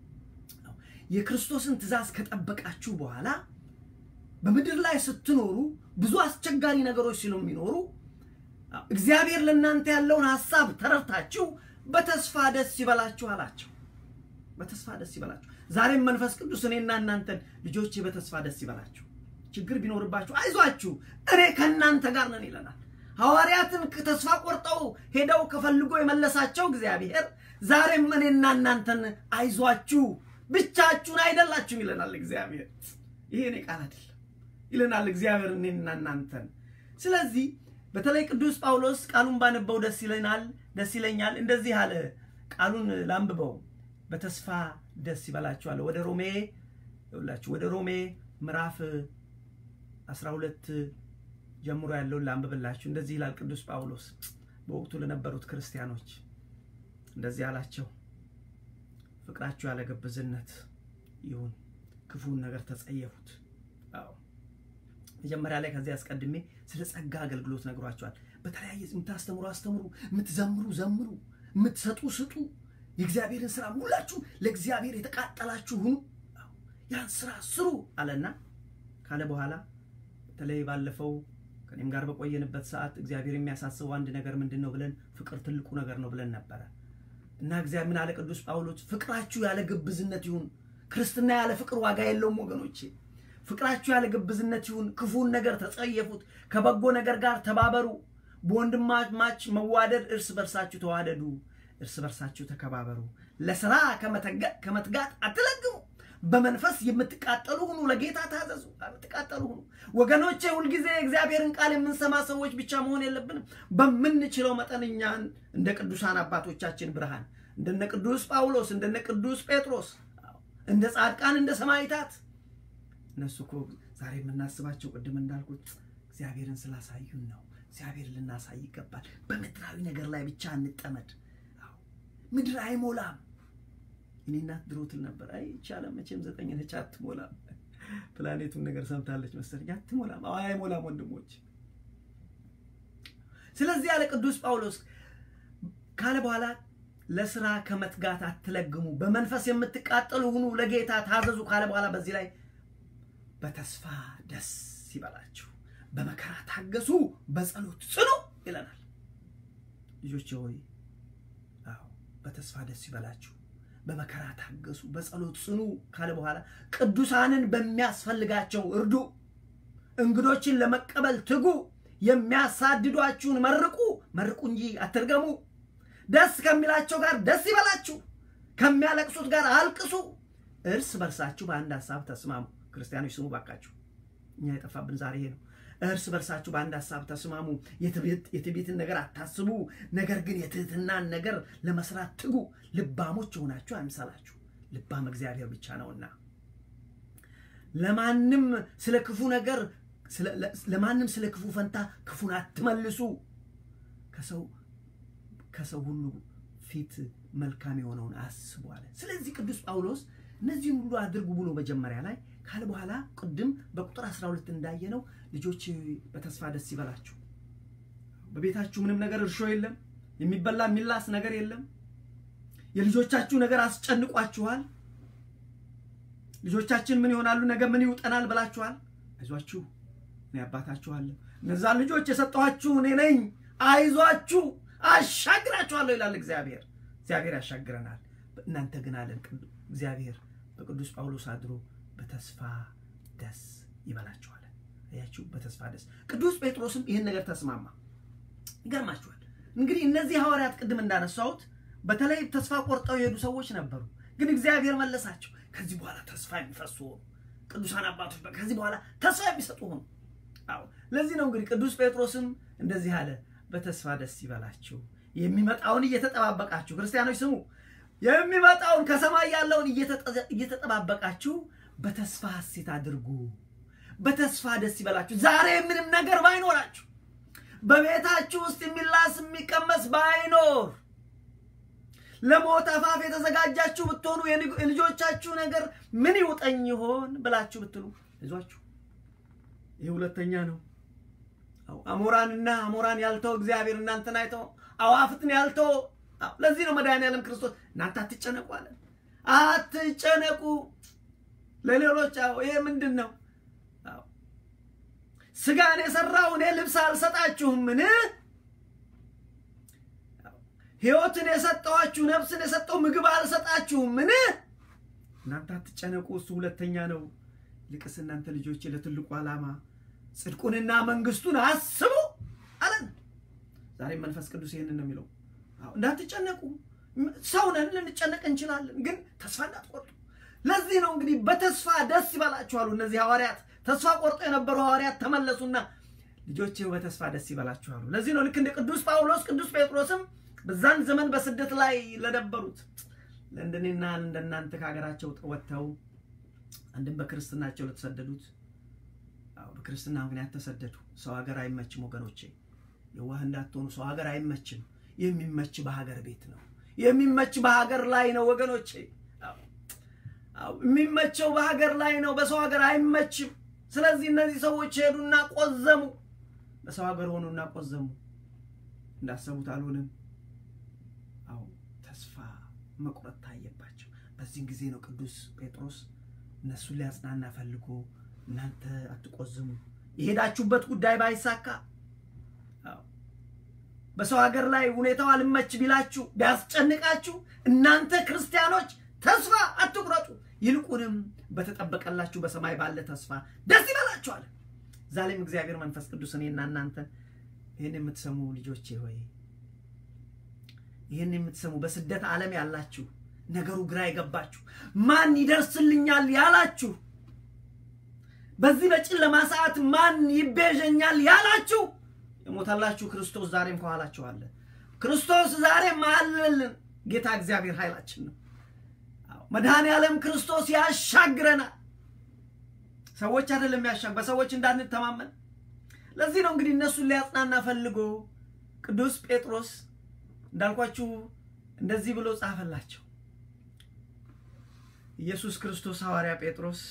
የክርስቶስን ትእዛዝ ከጠበቃችሁ በኋላ በምድር ላይ ስትኖሩ ብዙ አስቸጋሪ ነገሮች ስለሚኖሩ እግዚአብሔር ለእናንተ ያለውን ሀሳብ ተረድታችሁ በተስፋ ደስ ይበላችሁ አላቸው። በተስፋ ደስ ይበላችሁ። ዛሬም መንፈስ ቅዱስ እኔና እናንተን ልጆቼ በተስፋ ደስ ይበላችሁ፣ ችግር ቢኖርባችሁ አይዟችሁ፣ እኔ ከእናንተ ጋር ነን ይለናል። ሐዋርያትን ተስፋ ቆርጠው ሄደው ከፈልጎ የመለሳቸው እግዚአብሔር ዛሬም እኔና እናንተን አይዟችሁ ብቻችሁን አይደላችሁም ይለናል እግዚአብሔር። ይሄ እኔ ቃል አይደለም ይለናል እግዚአብሔር እኔና እናንተን። ስለዚህ በተለይ ቅዱስ ጳውሎስ ቃሉን ባነበው ደስ ይለናል ደስ ይለኛል። እንደዚህ አለ። ቃሉን ላንብበው። በተስፋ ደስ ይበላችኋል። ወደ ሮሜ ይኸውላችሁ ወደ ሮሜ ምዕራፍ 12 ጀምሮ ያለውን ላንብብላችሁ። እንደዚህ ይላል ቅዱስ ጳውሎስ በወቅቱ ለነበሩት ክርስቲያኖች እንደዚህ አላቸው። ፍቅራችሁ ያለ ግብዝነት ይሁን፣ ክፉን ነገር ተጸየፉት። አዎ መጀመሪያ ላይ ከዚህ አስቀድሜ ስለ ጸጋ አገልግሎት ነግሯቸዋል። በተለያየ የምታስተምሩ አስተምሩ፣ የምትዘምሩ ዘምሩ፣ የምትሰጡ ስጡ። የእግዚአብሔርን ስራ ሁላችሁ ለእግዚአብሔር የተቃጠላችሁ ሁኑ፣ ያን ስራ ስሩ አለና ካለ በኋላ በተለይ ባለፈው ከኔም ጋር በቆየንበት ሰዓት እግዚአብሔር የሚያሳስበው አንድ ነገር ምንድን ነው ብለን ፍቅር ትልቁ ነገር ነው ብለን ነበረ እና እግዚአብሔር ምን አለ ቅዱስ ጳውሎስ ፍቅራችሁ ያለ ግብዝነት ይሁን። ክርስትና ያለ ፍቅር ዋጋ የለውም ወገኖቼ። ፍቅራችሁ ያለ ግብዝነት ይሁን። ክፉን ነገር ተጸየፉት፣ ከበጎ ነገር ጋር ተባበሩ። በወንድማማች መዋደድ እርስ በርሳችሁ ተዋደዱ፣ እርስ በርሳችሁ ተከባበሩ። ለስራ ከመትጋት አትለግሙ፣ በመንፈስ የምትቃጠሉ ሁኑ፣ ለጌታ ታዘዙ፣ የምትቃጠሉ ሁኑ። ወገኖቼ ሁልጊዜ የእግዚአብሔርን ቃል የምንሰማ ሰዎች ብቻ መሆን የለብንም። በምንችለው መጠን እኛን እንደ ቅዱሳን አባቶቻችን ብርሃን እንደነ ቅዱስ ጳውሎስ እንደነ ቅዱስ ጴጥሮስ እንደ ጻድቃን እንደ ሰማዕታት እነሱ እኮ ዛሬ የምናስባቸው ቅድም እንዳልኩት እግዚአብሔርን ስላሳዩን ነው። እግዚአብሔር ልናሳይ ይገባል። በምድራዊ ነገር ላይ ብቻ እንጠመድ። ምድር አይሞላም። እኔ እናት ድሮ ትል ነበር፣ አይ ይቻለም መቼም ዘጠኝ ነች አትሞላም። ፕላኔቱን ነገር ሰምታለች መሰለኝ። አትሞላም፣ አይሞላም ወንድሞች። ስለዚህ ያለ ቅዱስ ጳውሎስ ካለ በኋላ ለስራ ከመትጋት አትለግሙ፣ በመንፈስ የምትቃጠሉ ሁኑ፣ ለጌታ ታዘዙ ካለ በኋላ በዚህ ላይ በተስፋ ደስ ይበላችሁ፣ በመከራ ታገሱ፣ በጸሎት ጽኑ ይለናል። ልጆች ሆይ አዎ በተስፋ ደስ ይበላችሁ፣ በመከራ ታገሱ፣ በጸሎት ጽኑ ካለ በኋላ ቅዱሳንን በሚያስፈልጋቸው እርዱ፣ እንግዶችን ለመቀበል ትጉ፣ የሚያሳድዷችሁን መርቁ፣ መርቁ እንጂ አትርገሙ። ደስ ከሚላቸው ጋር ደስ ይበላችሁ፣ ከሚያለቅሱት ጋር አልቅሱ፣ እርስ በርሳችሁ በአንድ ሀሳብ ተስማሙ። ክርስቲያኖች ስሙ ባካችሁ፣ እኛ የጠፋብን ዛሬ ይሄ ነው። እርስ በርሳችሁ በአንድ ሀሳብ ተስማሙ። የትዕቢትን ነገር አታስቡ፣ ነገር ግን የትህትናን ነገር ለመስራት ትጉ። ልባሞች የሆናችሁ አይምሰላችሁ፣ ልባም እግዚአብሔር ብቻ ነውና። ለማንም ስለ ክፉ ነገር ለማንም ስለ ክፉ ፈንታ ክፉን አትመልሱ። ከሰው ከሰው ሁሉ ፊት መልካም የሆነውን አስቡ አለ። ስለዚህ ቅዱስ ጳውሎስ እነዚህን ሁሉ አድርጉ ብሎ መጀመሪያ ላይ ካለ በኋላ ቅድም በቁጥር 12 እንዳየነው ልጆች በተስፋ ደስ ይበላችሁ። በቤታችሁ ምንም ነገር እርሾ የለም፣ የሚበላ የሚላስ ነገር የለም። የልጆቻችሁ ነገር አስጨንቋችኋል። ልጆቻችን ምን ይሆናሉ፣ ነገ ምን ይውጠናል ብላችኋል። አይዟችሁ፣ እኔ አባታችኋለሁ። እነዛን ልጆች የሰጠኋችሁ እኔ ነኝ። አይዟችሁ፣ አሻግራችኋለሁ ይላል እግዚአብሔር። እግዚአብሔር ያሻግረናል። እናንተ ግን አለን እግዚአብሔር በቅዱስ ጳውሎስ አድሮ በተስፋ ደስ ይበላችኋል። አያችሁ፣ በተስፋ ደስ። ቅዱስ ጴጥሮስም ይህን ነገር ተስማማ። ይገርማችኋል። እንግዲህ እነዚህ ሐዋርያት ቅድም እንዳነሳሁት በተለይ ተስፋ ቆርጠው የሄዱ ሰዎች ነበሩ። ግን እግዚአብሔር መለሳቸው። ከዚህ በኋላ ተስፋ የሚፈሱ ሆኑ። ቅዱሳን አባቶች ከዚህ በኋላ ተስፋ የሚሰጡ ሆኑ። አዎ ለዚህ ነው እንግዲህ ቅዱስ ጴጥሮስም እንደዚህ አለ፣ በተስፋ ደስ ይበላችሁ፣ የሚመጣውን እየተጠባበቃችሁ ክርስቲያኖች ስሙ፣ የሚመጣውን ከሰማይ ያለውን እየተጠባበቃችሁ በተስፋ ሐሴት አድርጉ፣ በተስፋ ደስ ይበላችሁ። ዛሬ ምንም ነገር ባይኖራችሁ፣ በቤታችሁ ውስጥ የሚላስ የሚቀመስ ባይኖር ለሞት አፋፍ የተዘጋጃችሁ ብትሆኑ የልጆቻችሁ ነገር ምን ይውጠኝ ይሆን ብላችሁ ብትሉ አይዟችሁ፣ ይህ ሁለተኛ ነው። አሞራንና አሞራን ያልተው እግዚአብሔር እናንተን አይተው አዋፍትን ያልተው። ለዚህ ነው መድኃኒዓለም ክርስቶስ እናንተ አትጨነቁ አለ። አትጨነቁ ለሌሎች። ይሄ ምንድን ነው? ስጋን የሰራው እኔ ልብስ አልሰጣችሁምን? ሕይወትን የሰጠኋችሁ ነፍስን የሰጠው ምግብ አልሰጣችሁምን? እናንተ አትጨነቁ፣ እሱ ሁለተኛ ነው። ይልቅስ እናንተ ልጆቼ ለትልቁ ዓላማ ጽድቁንና መንግስቱን አስቡ አለን። ዛሬም መንፈስ ቅዱስ ይህንን ነው የሚለው። እንዳትጨነቁ። ሰው ነን፣ ልንጨነቅ እንችላለን፣ ግን ተስፋ እንዳትቆርጡ። ለዚህ ነው እንግዲህ በተስፋ ደስ ይበላችሁ አሉ እነዚህ ሐዋርያት። ተስፋ ቆርጦ የነበሩ ሐዋርያት ተመለሱና ልጆቼ በተስፋ ደስ ይበላችሁ አሉ። ለዚህ ነው ልክ እንደ ቅዱስ ጳውሎስ ቅዱስ ጴጥሮስም በዛን ዘመን በስደት ላይ ለነበሩት ለእንደኔና እንደናንተ ከሀገራቸው ወጥተው አንድም በክርስትናቸው ለተሰደዱት በክርስትና ምክንያት ተሰደዱ። ሰው ሀገር አይመችም ወገኖቼ፣ የዋህ እንዳትሆኑ። ሰው ሀገር አይመችም። የሚመች በሀገር ቤት ነው። የሚመች በሀገር ላይ ነው ወገኖቼ። የሚመቸው በሀገር ላይ ነው። በሰው ሀገር አይመችም። ስለዚህ እነዚህ ሰዎች ሄዱና ቆዘሙ። በሰው ሀገር ሆኑና ቆዘሙ። እንዳሰቡት አልሆንም። አዎ ተስፋ መቁረጥ ታየባቸው። በዚህን ጊዜ ነው ቅዱስ ጴጥሮስ እነሱን ሊያጽናና ፈልጎ እናንተ አትቆዝሙ፣ የሄዳችሁበት ጉዳይ ባይሳካ በሰው ሀገር ላይ ሁኔታው አልመች ቢላችሁ ቢያስጨንቃችሁ፣ እናንተ ክርስቲያኖች ተስፋ አትቁረጡ፣ ይልቁንም በተጠበቀላችሁ በሰማይ ባለ ተስፋ ደስ ይበላችኋል። ዛሬም እግዚአብሔር መንፈስ ቅዱስ እኔና እናንተ ይህን የምትሰሙ ልጆቼ ሆይ ይህን የምትሰሙ በስደት ዓለም ያላችሁ ነገሩ ግራ የገባችሁ ማን ይደርስልኛል ያላችሁ በዚህ በጨለማ ሰዓት ማን ይቤዠኛል ያላችሁ የሞታላችሁ ክርስቶስ ዛሬም ከኋላችሁ አለ። ክርስቶስ ዛሬም አለልን። ጌታ እግዚአብሔር ኃይላችን ነው። መድኃኔ ዓለም ክርስቶስ ያሻግረናል። ሰዎች አይደለም ያሻግ በሰዎች እንዳንተማመን። ለዚህ ነው እንግዲህ እነሱን ሊያጽናና ፈልጎ ቅዱስ ጴጥሮስ እንዳልኳችሁ እንደዚህ ብሎ ጻፈላቸው። ኢየሱስ ክርስቶስ ሐዋርያ ጴጥሮስ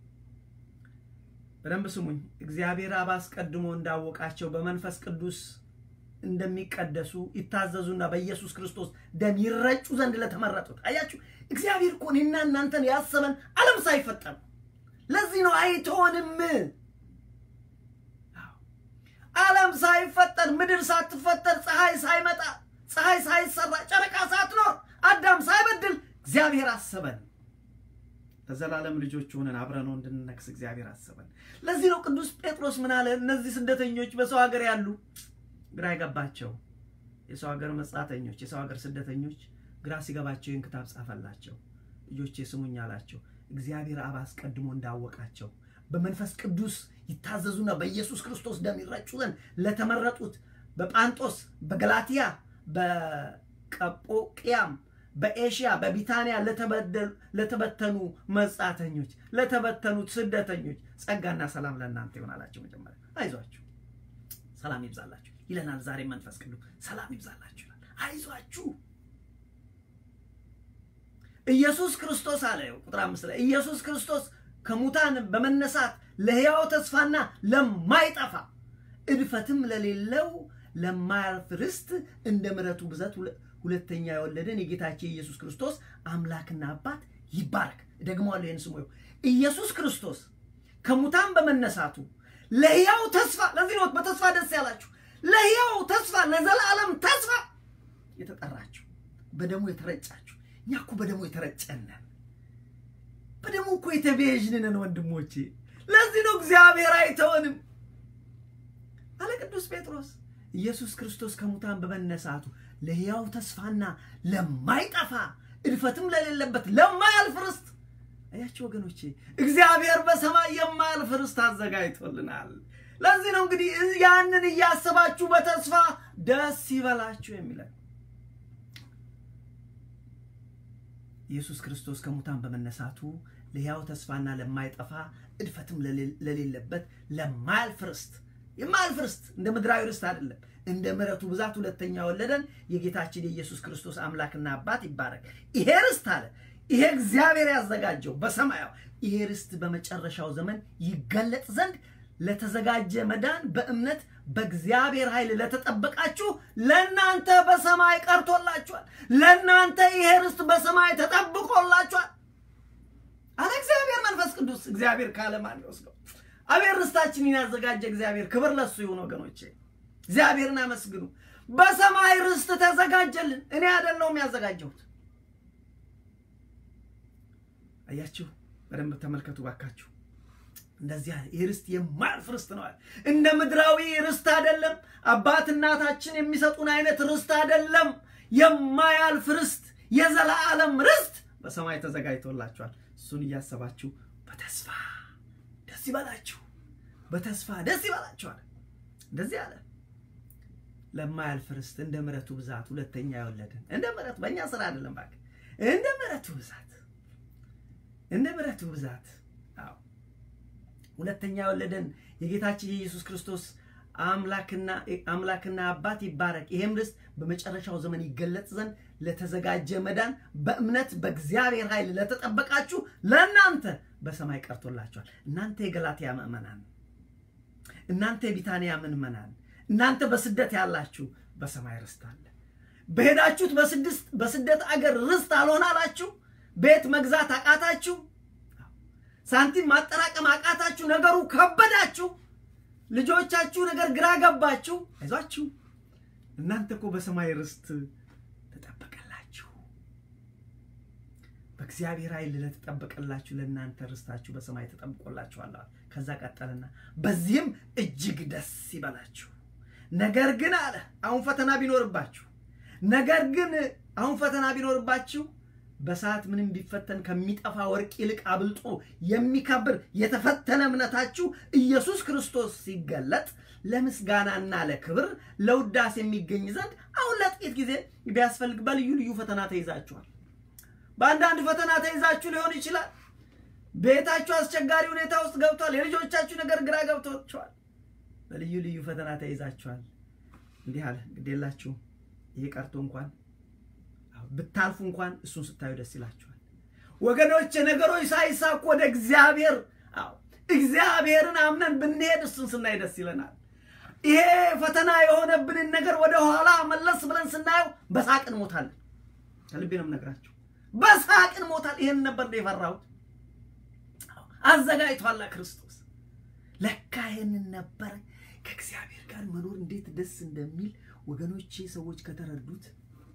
በደንብ ስሙኝ። እግዚአብሔር አብ አስቀድሞ እንዳወቃቸው በመንፈስ ቅዱስ እንደሚቀደሱ ይታዘዙና በኢየሱስ ክርስቶስ ደም ይረጩ ዘንድ ለተመረጡት። አያችሁ፣ እግዚአብሔር እኮ እኔና እናንተን ያሰበን ዓለም ሳይፈጠር። ለዚህ ነው አይተወንም። ዓለም ሳይፈጠር፣ ምድር ሳትፈጠር፣ ፀሐይ ሳይመጣ፣ ፀሐይ ሳይሰራ፣ ጨረቃ ሳትኖር፣ አዳም ሳይበድል እግዚአብሔር አሰበን። ለዘላለም ልጆች ሆነን አብረነው እንድንነግስ እግዚአብሔር አሰበን። ለዚህ ነው ቅዱስ ጴጥሮስ ምን አለ? እነዚህ ስደተኞች በሰው ሀገር ያሉ ግራ የገባቸው የሰው ሀገር መጻተኞች፣ የሰው ሀገር ስደተኞች ግራ ሲገባቸው ይህን ክታብ ጻፈላቸው። ልጆቼ ስሙኝ አላቸው። እግዚአብሔር አብ አስቀድሞ እንዳወቃቸው በመንፈስ ቅዱስ ይታዘዙና በኢየሱስ ክርስቶስ ደም ይረጩ ዘንድ ለተመረጡት በጳንጦስ፣ በገላትያ፣ በቀጶቅያም በኤሽያ በቢታንያ ለተበተኑ መጻተኞች ለተበተኑት ስደተኞች ጸጋና ሰላም ለእናንተ ይሆናላቸው። መጀመሪያ አይዟችሁ፣ ሰላም ይብዛላችሁ ይለናል። ዛሬ መንፈስ ቅዱስ ሰላም ይብዛላችሁ ይላል። አይዟችሁ ኢየሱስ ክርስቶስ አለ ቁጥር አምስት ላይ ኢየሱስ ክርስቶስ ከሙታን በመነሳት ለሕያው ተስፋና ለማይጠፋ እድፈትም ለሌለው ለማያልፍ ርስት እንደ ምሕረቱ ብዛት ሁለተኛ የወለደን የጌታችን የኢየሱስ ክርስቶስ አምላክና አባት ይባረክ። ደግሞዋለሁ ይህን ስሙ። ኢየሱስ ክርስቶስ ከሙታን በመነሳቱ ለሕያው ተስፋ፣ ለዚህ ነው በተስፋ ደስ ያላችሁ፣ ለሕያው ተስፋ፣ ለዘላለም ተስፋ የተጠራችሁ፣ በደሙ የተረጫችሁ። እኛ እኮ በደሙ የተረጨነን፣ በደሙ እኮ የተቤዥንን ወንድሞቼ። ለዚህ ነው እግዚአብሔር አይተወንም አለ ቅዱስ ጴጥሮስ። ኢየሱስ ክርስቶስ ከሙታን በመነሳቱ ለሕያው ተስፋና ለማይጠፋ እድፈትም ለሌለበት ለማያልፍ ርስት አያችሁ ወገኖቼ፣ እግዚአብሔር በሰማይ የማያልፍ ርስት አዘጋጅቶልናል። ለዚህ ነው እንግዲህ ያንን እያሰባችሁ በተስፋ ደስ ይበላችሁ የሚለን። ኢየሱስ ክርስቶስ ከሙታን በመነሳቱ ለሕያው ተስፋና ለማይጠፋ እድፈትም ለሌለበት ለማያልፍ ርስት የማያልፍ ርስት እንደ ምድራዊ ርስት አይደለም፣ እንደ ምሕረቱ ብዛት ሁለተኛ ወለደን። የጌታችን የኢየሱስ ክርስቶስ አምላክና አባት ይባረክ። ይሄ ርስት አለ ይሄ እግዚአብሔር ያዘጋጀው በሰማያው ይሄ ርስት በመጨረሻው ዘመን ይገለጥ ዘንድ ለተዘጋጀ መዳን በእምነት በእግዚአብሔር ኃይል ለተጠበቃችሁ ለእናንተ በሰማይ ቀርቶላችኋል። ለእናንተ ይሄ ርስት በሰማይ ተጠብቆላችኋል አለ እግዚአብሔር መንፈስ ቅዱስ። እግዚአብሔር ካለ ማን ይወስደው? አቤት ርስታችንን ያዘጋጀ እግዚአብሔር ክብር ለሱ ይሁን። ወገኖቼ እግዚአብሔርን አመስግኑ። በሰማይ ርስት ተዘጋጀልን። እኔ አይደለሁም ያዘጋጀሁት። አያችሁ፣ በደንብ ተመልከቱ ባካችሁ። እንደዚህ ይህ ርስት የማያልፍ ርስት ነው። እንደ ምድራዊ ርስት አይደለም። አባት እናታችን የሚሰጡን አይነት ርስት አይደለም። የማያልፍ ርስት፣ የዘላለም ርስት በሰማይ ተዘጋጅቶላችኋል። እሱን እያሰባችሁ በተስፋ ደስ ይበላችሁ፣ በተስፋ ደስ ይበላችኋል። እንደዚህ አለ። ለማያልፍ ርስት እንደ ምሕረቱ ብዛት ሁለተኛ የወለደን እንደ ምሕረቱ በእኛ ስራ አይደለም፣ እባክህ እንደ ምሕረቱ ብዛት እንደ ምሕረቱ ብዛት አዎ ሁለተኛ የወለደን የጌታችን የኢየሱስ ክርስቶስ አምላክና አምላክና አባት ይባረክ። ይሄም ርስት በመጨረሻው ዘመን ይገለጽ ዘንድ ለተዘጋጀ መዳን በእምነት በእግዚአብሔር ኃይል ለተጠበቃችሁ ለእናንተ በሰማይ ቀርቶላችኋል። እናንተ የገላትያ ምዕመናን፣ እናንተ የቢታንያ ምዕመናን፣ እናንተ በስደት ያላችሁ በሰማይ ርስት አለ። በሄዳችሁት በስደት አገር ርስት አልሆን አላችሁ። ቤት መግዛት አቃታችሁ። ሳንቲም ማጠራቀም አቃታችሁ። ነገሩ ከበዳችሁ። ልጆቻችሁ ነገር ግራ ገባችሁ። አይዟችሁ፣ እናንተ እኮ በሰማይ ርስት ተጠበቀላችሁ። በእግዚአብሔር ኃይል ለተጠበቀላችሁ ለእናንተ ርስታችሁ በሰማይ ተጠብቆላችኋል። ከዛ ቀጠልና በዚህም እጅግ ደስ ይበላችሁ። ነገር ግን አለ አሁን ፈተና ቢኖርባችሁ ነገር ግን አሁን ፈተና ቢኖርባችሁ በሰዓት ምንም ቢፈተን ከሚጠፋ ወርቅ ይልቅ አብልጦ የሚከብር የተፈተነ እምነታችሁ ኢየሱስ ክርስቶስ ሲገለጥ ለምስጋናና ለክብር ለውዳሴ የሚገኝ ዘንድ አሁን ለጥቂት ጊዜ ቢያስፈልግ በልዩ ልዩ ፈተና ተይዛችኋል። በአንዳንድ ፈተና ተይዛችሁ ሊሆን ይችላል። ቤታችሁ አስቸጋሪ ሁኔታ ውስጥ ገብቷል። የልጆቻችሁ ነገር ግራ ገብቷችኋል። በልዩ ልዩ ፈተና ተይዛችኋል። እንዲህ አለ፣ ግዴላችሁ ይህ ቀርቶ እንኳን ብታልፉ እንኳን እሱን ስታዩ ደስ ይላችኋል። ወገኖች ነገሮች ሳይሳኩ ወደ እግዚአብሔር አዎ እግዚአብሔርን አምነን ብንሄድ እሱን ስናይ ደስ ይለናል። ይሄ ፈተና የሆነብንን ነገር ወደ ኋላ መለስ ብለን ስናየው በሳቅ እንሞታለን። ከልቤ ነው የምነግራችሁ፣ በሳቅ እንሞታል። ይሄን ነበር የፈራሁት። አዘጋጅቷላ ክርስቶስ። ለካ ይሄንን ነበር ከእግዚአብሔር ጋር መኖር እንዴት ደስ እንደሚል ወገኖቼ ሰዎች ከተረዱት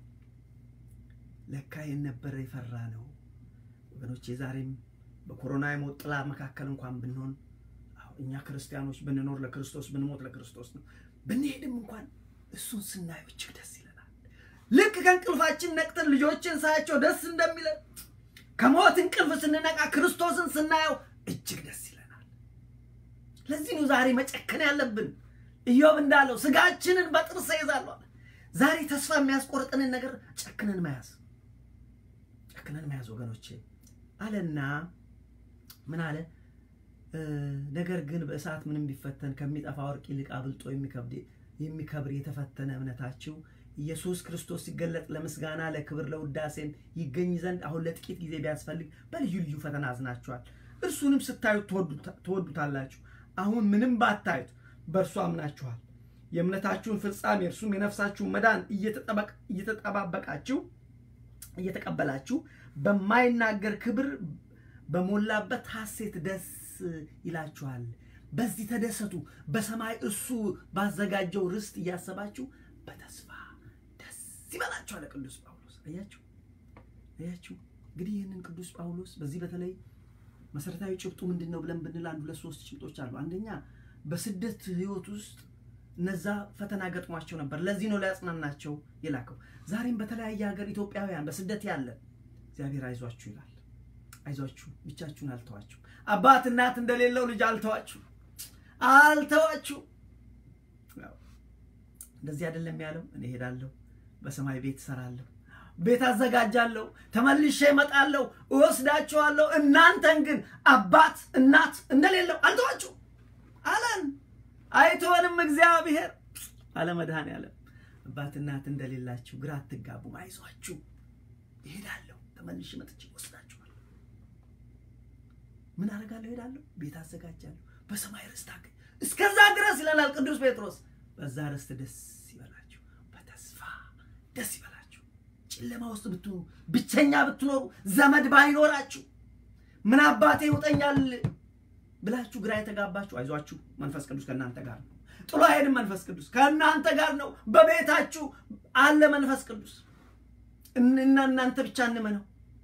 ለካ ይህን ነበረ የፈራ ነው ወገኖቼ። ዛሬም በኮሮና የሞት ጥላ መካከል እንኳን ብንሆን እኛ ክርስቲያኖች ብንኖር ለክርስቶስ ብንሞት ለክርስቶስ ነው። ብንሄድም እንኳን እሱን ስናየው እጅግ ደስ ይለናል። ልክ ከእንቅልፋችን ነቅተን ልጆችን ሳያቸው ደስ እንደሚለን ከሞት እንቅልፍ ስንነቃ ክርስቶስን ስናየው እጅግ ደስ ይለናል። ለዚህ ነው ዛሬ መጨከን ያለብን። ኢዮብ እንዳለው ስጋችንን በጥርስ ይዛለሁ። ዛሬ ተስፋ የሚያስቆርጥንን ነገር ጨክነን መያዝ ጨክነን መያዝ ወገኖቼ አለና ምን አለ? ነገር ግን በእሳት ምንም ቢፈተን ከሚጠፋ ወርቅ ይልቅ አብልጦ የሚከብር የተፈተነ እምነታችሁ ኢየሱስ ክርስቶስ ሲገለጥ ለምስጋና ለክብር ለውዳሴም ይገኝ ዘንድ አሁን ለጥቂት ጊዜ ቢያስፈልግ በልዩ ልዩ ፈተና አዝናችኋል። እርሱንም ስታዩት ትወዱታላችሁ። አሁን ምንም ባታዩት በእርሱ አምናችኋል። የእምነታችሁን ፍጻሜ እርሱም የነፍሳችሁን መዳን እየተጠባበቃችሁ እየተቀበላችሁ በማይናገር ክብር በሞላበት ሐሴት ደስ ይላችኋል። በዚህ ተደሰቱ። በሰማይ እሱ ባዘጋጀው ርስት እያሰባችሁ በተስፋ ደስ ይበላችኋል። ቅዱስ ጳውሎስ አያችሁ አያችሁ። እንግዲህ ይህንን ቅዱስ ጳውሎስ በዚህ በተለይ መሰረታዊ ጭብጡ ምንድን ነው ብለን ብንል አንድ ሁለት ሶስት ጭብጦች አሉ። አንደኛ በስደት ህይወት ውስጥ እነዛ ፈተና ገጥሟቸው ነበር። ለዚህ ነው ሊያጽናናቸው የላከው። ዛሬም በተለያየ ሀገር ኢትዮጵያውያን በስደት ያለን እግዚአብሔር አይዟችሁ ይላል። አይዟችሁ፣ ብቻችሁን አልተዋችሁ። አባት እናት እንደሌለው ልጅ አልተዋችሁ አልተዋችሁ። እንደዚህ አይደለም ያለው። እኔ ሄዳለሁ፣ በሰማይ ቤት እሰራለሁ፣ ቤት አዘጋጃለሁ፣ ተመልሼ እመጣለሁ፣ እወስዳችኋለሁ። እናንተን ግን አባት እናት እንደሌለው አልተዋችሁ አለን። አይተወንም እግዚአብሔር አለ መድኃኔዓለም። አባት እናት እንደሌላችሁ ግራ አትጋቡም፣ አይዟችሁ፣ እሄዳለሁ፣ ተመልሼ መጥቼ እወስዳችኋለሁ። ምን አደርጋለሁ? እሄዳለሁ፣ ቤት አዘጋጃለሁ፣ በሰማይ ርስት አገኝ እስከዛ ድረስ ይለናል ቅዱስ ጴጥሮስ። በዛ ርስት ደስ ይበላችሁ፣ በተስፋ ደስ ይበላችሁ። ጨለማ ውስጥ ብትኖሩ፣ ብቸኛ ብትኖሩ፣ ዘመድ ባይኖራችሁ፣ ምን አባቴ ይውጠኛል ብላችሁ ግራ የተጋባችሁ አይዟችሁ፣ መንፈስ ቅዱስ ከእናንተ ጋር ነው። ጥሎ አይሄድም። መንፈስ ቅዱስ ከእናንተ ጋር ነው። በቤታችሁ አለ መንፈስ ቅዱስ እና እናንተ ብቻ እንመነው።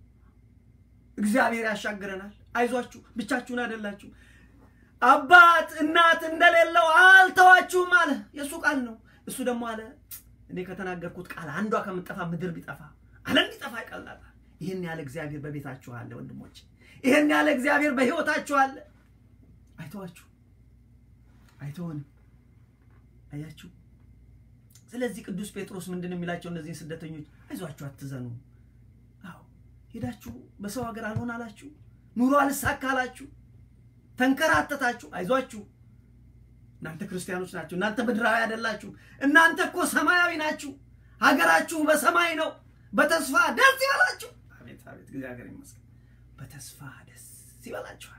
እግዚአብሔር ያሻግረናል። አይዟችሁ፣ ብቻችሁን አይደላችሁ። አባት እናት እንደሌለው አልተዋችሁም አለ። የእሱ ቃል ነው። እሱ ደግሞ አለ እኔ ከተናገርኩት ቃል አንዷ ከምጠፋ ምድር ቢጠፋ ዓለም ቢጠፋ ይቀላታል። ይህን ያለ እግዚአብሔር በቤታችሁ አለ ወንድሞች። ይህን ያለ እግዚአብሔር በሕይወታችሁ አለ። አይተዋችሁ፣ አይተወንም። አያችሁ። ስለዚህ ቅዱስ ጴጥሮስ ምንድን ነው የሚላቸው እነዚህን ስደተኞች? አይዟችሁ፣ አትዘኑ። አዎ ሄዳችሁ በሰው ሀገር አልሆን አላችሁ፣ ኑሮ አልሳካ አላችሁ ተንከራተታችሁ። አይዟችሁ እናንተ ክርስቲያኖች ናችሁ። እናንተ ምድራዊ አይደላችሁ። እናንተ እኮ ሰማያዊ ናችሁ። ሀገራችሁ በሰማይ ነው። በተስፋ ደስ ይበላችሁ። አቤት አቤት፣ እግዚአብሔር ይመስገን። በተስፋ ደስ ይበላችኋል።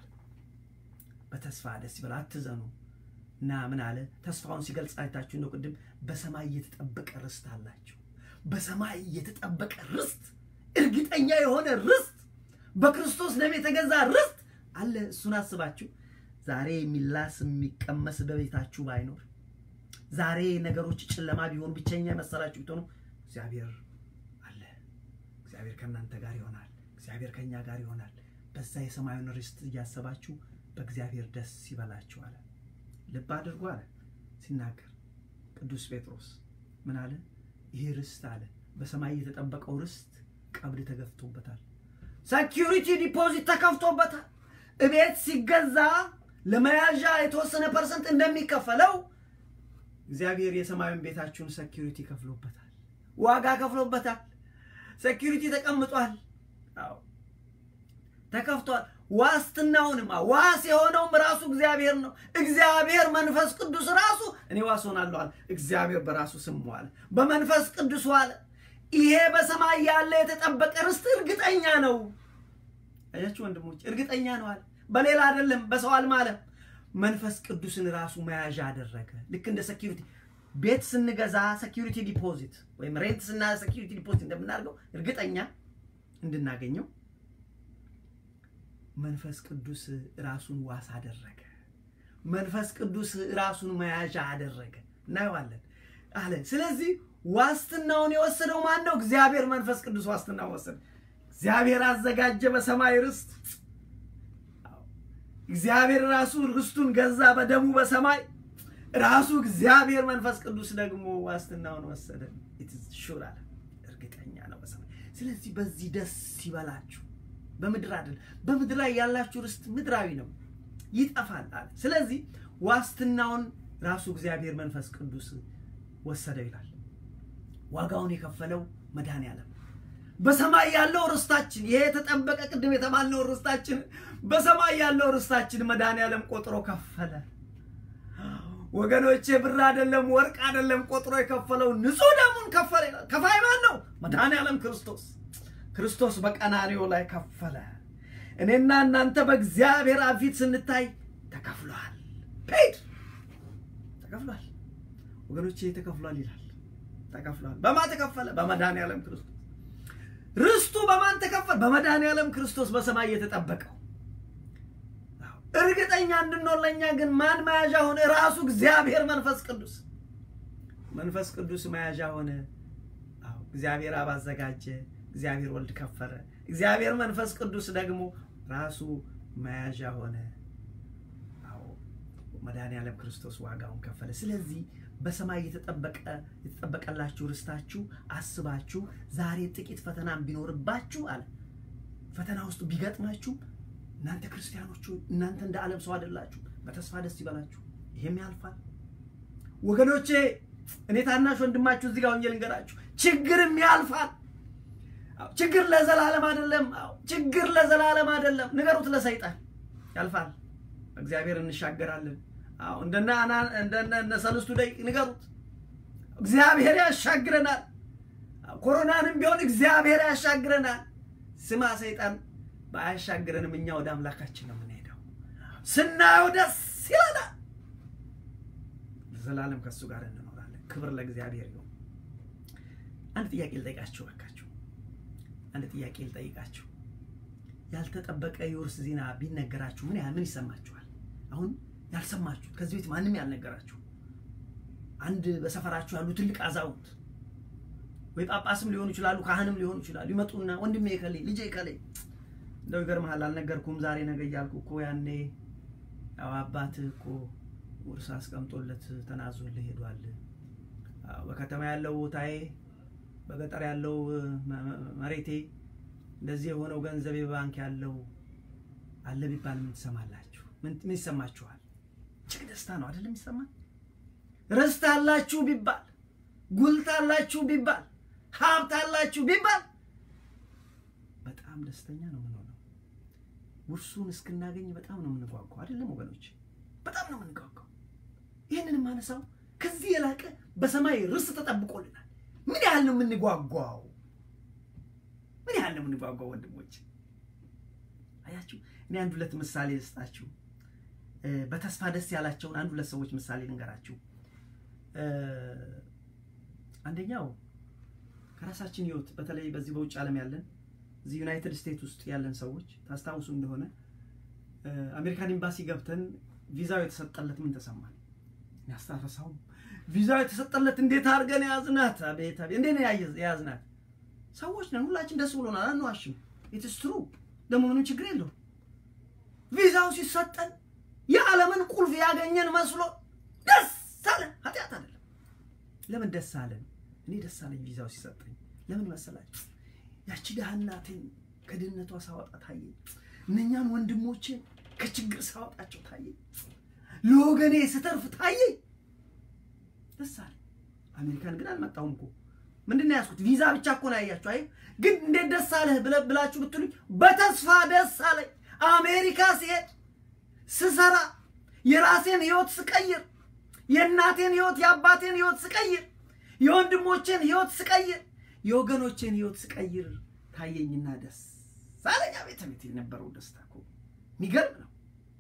በተስፋ ደስ ይበላ፣ አትዘኑ። እና ምን አለ ተስፋውን ሲገልጽ አይታችሁ ነው ቅድም። በሰማይ የተጠበቀ ርስት አላችሁ። በሰማይ የተጠበቀ ርስት፣ እርግጠኛ የሆነ ርስት፣ በክርስቶስ ደም የተገዛ ርስት አለ። እሱን አስባችሁ ዛሬ የሚላስ የሚቀመስ በቤታችሁ ባይኖር፣ ዛሬ ነገሮች ጨለማ ቢሆኑ፣ ብቸኛ የመሰላችሁ ብትሆኑ፣ እግዚአብሔር አለ። እግዚአብሔር ከእናንተ ጋር ይሆናል። እግዚአብሔር ከእኛ ጋር ይሆናል። በዛ የሰማዩን ርስት እያሰባችሁ በእግዚአብሔር ደስ ይበላችሁ አለ። ልብ አድርጎ አለ ሲናገር ቅዱስ ጴጥሮስ ምን አለ? ይሄ ርስት አለ በሰማይ የተጠበቀው ርስት ቀብድ ተገፍቶበታል። ሴኪሪቲ ዲፖዚት ተከፍቶበታል። እቤት ሲገዛ ለመያዣ የተወሰነ ፐርሰንት እንደሚከፈለው እግዚአብሔር የሰማዩን ቤታችሁን ሴኪሪቲ ከፍሎበታል፣ ዋጋ ከፍሎበታል። ሴኪሪቲ ተቀምጧል። አዎ ተከፍቷል። ዋስትናውንም ዋስ የሆነውም ራሱ እግዚአብሔር ነው። እግዚአብሔር መንፈስ ቅዱስ ራሱ እኔ ዋስ ሆናለሁ አለ። እግዚአብሔር በራሱ ስም ዋለ፣ በመንፈስ ቅዱስ ዋለ። ይሄ በሰማይ ያለ የተጠበቀ ርስት እርግጠኛ ነው። አያችሁ ወንድሞች፣ እርግጠኛ ነው አለ። በሌላ አይደለም፣ በሰው አልማለም። መንፈስ ቅዱስን ራሱ መያዣ አደረገ። ልክ እንደ ሴኪሪቲ ቤት ስንገዛ ሴኪሪቲ ዲፖዚት ወይም ሬንት ስና ሴኪሪቲ ዲፖዚት እንደምናደርገው እርግጠኛ እንድናገኘው መንፈስ ቅዱስ ራሱን ዋስ አደረገ። መንፈስ ቅዱስ ራሱን መያዣ አደረገ። እናየዋለን አለ። ስለዚህ ዋስትናውን የወሰደው ማን ነው? እግዚአብሔር መንፈስ ቅዱስ ዋስትናውን ወሰደ። እግዚአብሔር አዘጋጀ በሰማይ ርስት። እግዚአብሔር ራሱ ርስቱን ገዛ በደሙ በሰማይ ራሱ እግዚአብሔር መንፈስ ቅዱስ ደግሞ ዋስትናውን ወሰደ። ሹር አለ እርግጠኛ ነው በሰማይ። ስለዚህ በዚህ ደስ ይበላችሁ። በምድር አይደል። በምድር ላይ ያላችሁ ርስት ምድራዊ ነው፣ ይጠፋል አለ። ስለዚህ ዋስትናውን ራሱ እግዚአብሔር መንፈስ ቅዱስ ወሰደው ይላል። ዋጋውን የከፈለው መድኃኔዓለም በሰማይ ያለው ርስታችን ይሄ የተጠበቀ ቅድም የተባልነው ርስታችን በሰማይ ያለው ርስታችን መድኃኔዓለም ቆጥሮ ከፈለ። ወገኖቼ ብር አይደለም ወርቅ አይደለም ቆጥሮ የከፈለው ንጹሕ ደሙን ከፈለ። ከፋይ ማን ነው? መድኃኔዓለም ክርስቶስ። ክርስቶስ በቀራንዮ ላይ ከፈለ። እኔና እናንተ በእግዚአብሔር አብ ፊት ስንታይ ተከፍሏል። ፔድ ተከፍሏል። ወገኖቼ ተከፍሏል ይላል። ተከፍሏል። በማን ተከፈለ? በመድኃኔዓለም ክርስቶስ። ርስቱ በማን ተከፈለ? በመድኃኔዓለም ክርስቶስ በሰማይ የተጠበቀው እርግጠኛ እንድንሆን ለእኛ ግን ማን መያዣ ሆነ? ራሱ እግዚአብሔር መንፈስ ቅዱስ። መንፈስ ቅዱስ መያዣ ሆነ። አዎ እግዚአብሔር አብ አዘጋጀ። እግዚአብሔር ወልድ ከፈለ። እግዚአብሔር መንፈስ ቅዱስ ደግሞ ራሱ መያዣ ሆነ። አዎ መድኃኔዓለም ክርስቶስ ዋጋውን ከፈለ። ስለዚህ በሰማይ የተጠበቀ የተጠበቀላችሁ ርስታችሁ አስባችሁ ዛሬ ጥቂት ፈተናም ቢኖርባችሁ አለ ፈተና ውስጥ ቢገጥማችሁ እናንተ ክርስቲያኖቹ እናንተ እንደ ዓለም ሰው አይደላችሁ። በተስፋ ደስ ይበላችሁ፣ ይሄም ያልፋል። ወገኖቼ እኔ ታናሽ ወንድማችሁ እዚህ ጋር ወንጌል ልንገራችሁ፣ ችግርም ያልፋል። ችግር ለዘላለም አይደለም። ችግር ለዘላለም አይደለም። ንገሩት ለሰይጣን ያልፋል። እግዚአብሔር እንሻገራለን። አዎ እንደነ እንደነ ሰለስቱ ደቂቅ ንገሩት። እግዚአብሔር ያሻግረናል። ኮሮናንም ቢሆን እግዚአብሔር ያሻግረናል። ስማ ሰይጣን ባያሻግረንም እኛ ወደ አምላካችን ነው የምንሄደው። ስናየው ደስ ይለናል። ዘላለም ከእሱ ጋር እንኖራለን። ክብር ለእግዚአብሔር ይሁን። አንድ ጥያቄ ልጠይቃችሁ እባካችሁ፣ አንድ ጥያቄ ልጠይቃችሁ። ያልተጠበቀ የውርስ ዜና ቢነገራችሁ ምን ያህል ምን ይሰማችኋል? አሁን ያልሰማችሁት ከዚህ ቤት ማንም ያልነገራችሁ አንድ በሰፈራችሁ ያሉ ትልቅ አዛውንት ወይ ጳጳስም ሊሆኑ ይችላሉ፣ ካህንም ሊሆኑ ይችላሉ። ይመጡና ወንድሜ ከሌ ልጄ ከሌ እንደው ይገርምሃል፣ አልነገርኩም ዛሬ ነገ እያልኩ እኮ ያኔ ያው አባትህ እኮ ውርስ አስቀምጦለት ተናዞልህ ሄዷል። በከተማ ያለው ቦታዬ፣ በገጠር ያለው መሬቴ እንደዚህ የሆነው ገንዘቤ በባንክ ያለው አለ ቢባል ምን ትሰማላችሁ? ምን ይሰማችኋል? እጅግ ደስታ ነው አይደለም የሚሰማን? ርስት አላችሁ ቢባል፣ ጉልት አላችሁ ቢባል፣ ሀብት አላችሁ ቢባል በጣም ደስተኛ ነው የምንሆነው። ውርሱን እስክናገኝ በጣም ነው የምንጓጓው አይደለም ወገኖች? በጣም ነው የምንጓጓው። ይህንን የማነሳው ከዚህ የላቀ በሰማይ ርስት ተጠብቆልናል። ምን ያህል ነው የምንጓጓው? ምን ያህል ነው የምንጓጓው ወንድሞች? አያችሁ፣ እኔ አንድ ሁለት ምሳሌ ልስጣችሁ። በተስፋ ደስ ያላቸውን አንድ ሁለት ሰዎች ምሳሌ ልንገራችሁ። አንደኛው ከራሳችን ህይወት በተለይ በዚህ በውጭ ዓለም ያለን እዚህ ዩናይትድ ስቴትስ ውስጥ ያለን ሰዎች ታስታውሱ እንደሆነ አሜሪካን ኤምባሲ ገብተን ቪዛው የተሰጠለት ምን ተሰማል? ያስታረሳውም ቪዛው የተሰጠለት እንዴት አድርገን የያዝናት! አቤት አቤት! እንዴት ነው የያዝናት? ሰዎች ነን፣ ሁላችን ደስ ብሎናል፣ አንዋሽም። ኢትስ ትሩ ደግሞ ምንም ችግር የለውም። ቪዛው ሲሰጠን የዓለምን ቁልፍ ያገኘን መስሎ ደስ አለን። ኃጢአት አይደለም። ለምን ደስ አለን? እኔ ደስ አለኝ ቪዛው ሲሰጠኝ። ለምን መሰላችሁ? ያቺ ድሃ እናቴን ከድህነቷ ሳወጣ ታየኝ። እነኛን ወንድሞችን ከችግር ሳወጣቸው ታየኝ። ለወገኔ ስተርፍ ታየኝ። ደስ አለኝ። አሜሪካን ግን አልመጣሁም እኮ ምንድን ነው ያዝኩት? ቪዛ ብቻ እኮ ነው ያያችሁ። አይ ግን እንዴት ደስ አለህ ብላችሁ ብትሉኝ በተስፋ ደስ አለኝ። አሜሪካ ሲሄድ ስሰራ የራሴን ህይወት ስቀይር፣ የእናቴን ህይወት የአባቴን ህይወት ስቀይር፣ የወንድሞቼን ህይወት ስቀይር፣ የወገኖቼን ህይወት ስቀይር ታየኝና ደስ አለኝ። ቤተ ቤት የነበረው ደስታ እኮ የሚገርም ነው።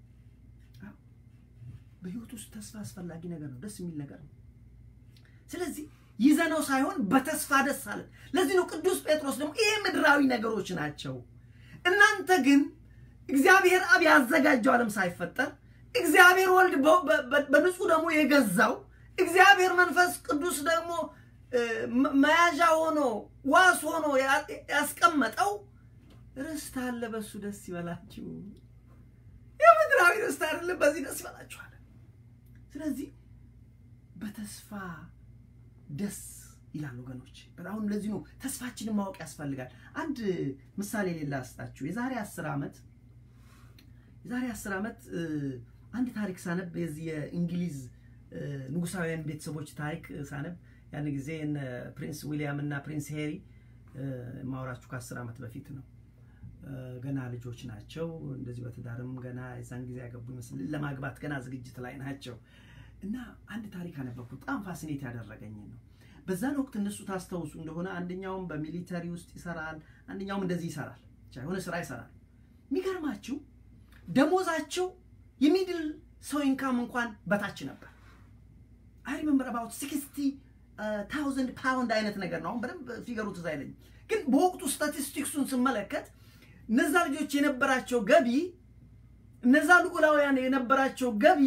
በህይወት ውስጥ ተስፋ አስፈላጊ ነገር ነው። ደስ የሚል ነገር ነው። ስለዚህ ይዘነው ሳይሆን በተስፋ ደስ አለን። ለዚህ ነው ቅዱስ ጴጥሮስ ደግሞ ይሄ ምድራዊ ነገሮች ናቸው፣ እናንተ ግን እግዚአብሔር አብ ያዘጋጀው ዓለም ሳይፈጠር እግዚአብሔር ወልድ በንጹህ ደግሞ የገዛው እግዚአብሔር መንፈስ ቅዱስ ደግሞ መያዣ ሆኖ ዋስ ሆኖ ያስቀመጠው ርስት አለ። በሱ ደስ ይበላችሁ። የምድራዊ ርስት አይደለም፣ በዚህ ደስ ይበላችኋል። ስለዚህ በተስፋ ደስ ይላል ወገኖች። በጣም ለዚህ ነው ተስፋችንን ማወቅ ያስፈልጋል። አንድ ምሳሌ ሌላ አስጣችሁ። የዛሬ አስር ዓመት የዛሬ አስር ዓመት አንድ ታሪክ ሳነብ የዚህ የእንግሊዝ ንጉሳውያን ቤተሰቦች ታሪክ ሳነብ ያን ጊዜ ፕሪንስ ዊሊያም እና ፕሪንስ ሄሪ ማውራችሁ ከአስር ዓመት በፊት ነው። ገና ልጆች ናቸው። እንደዚህ በትዳርም ገና የዛን ጊዜ ያገቡ ይመስል ለማግባት ገና ዝግጅት ላይ ናቸው። እና አንድ ታሪክ አነበብኩ። በጣም ፋሲኔት ያደረገኝ ነው። በዛን ወቅት እነሱ ታስታውሱ እንደሆነ አንደኛውም በሚሊተሪ ውስጥ ይሰራል፣ አንደኛውም እንደዚህ ይሰራል፣ የሆነ ስራ ይሰራል። የሚገርማችሁ ደሞዛቸው የሚድል ሰው ኢንካም እንኳን በታች ነበር። አይ ሪመምበር አባውት ሲክስቲ ታውዘንድ ፓውንድ አይነት ነገር ነው። አሁን በደንብ ፊገሩ ትዝ አይለኝም፣ ግን በወቅቱ ስታቲስቲክሱን ስመለከት እነዛ ልጆች የነበራቸው ገቢ እነዛ ልዑላውያን የነበራቸው ገቢ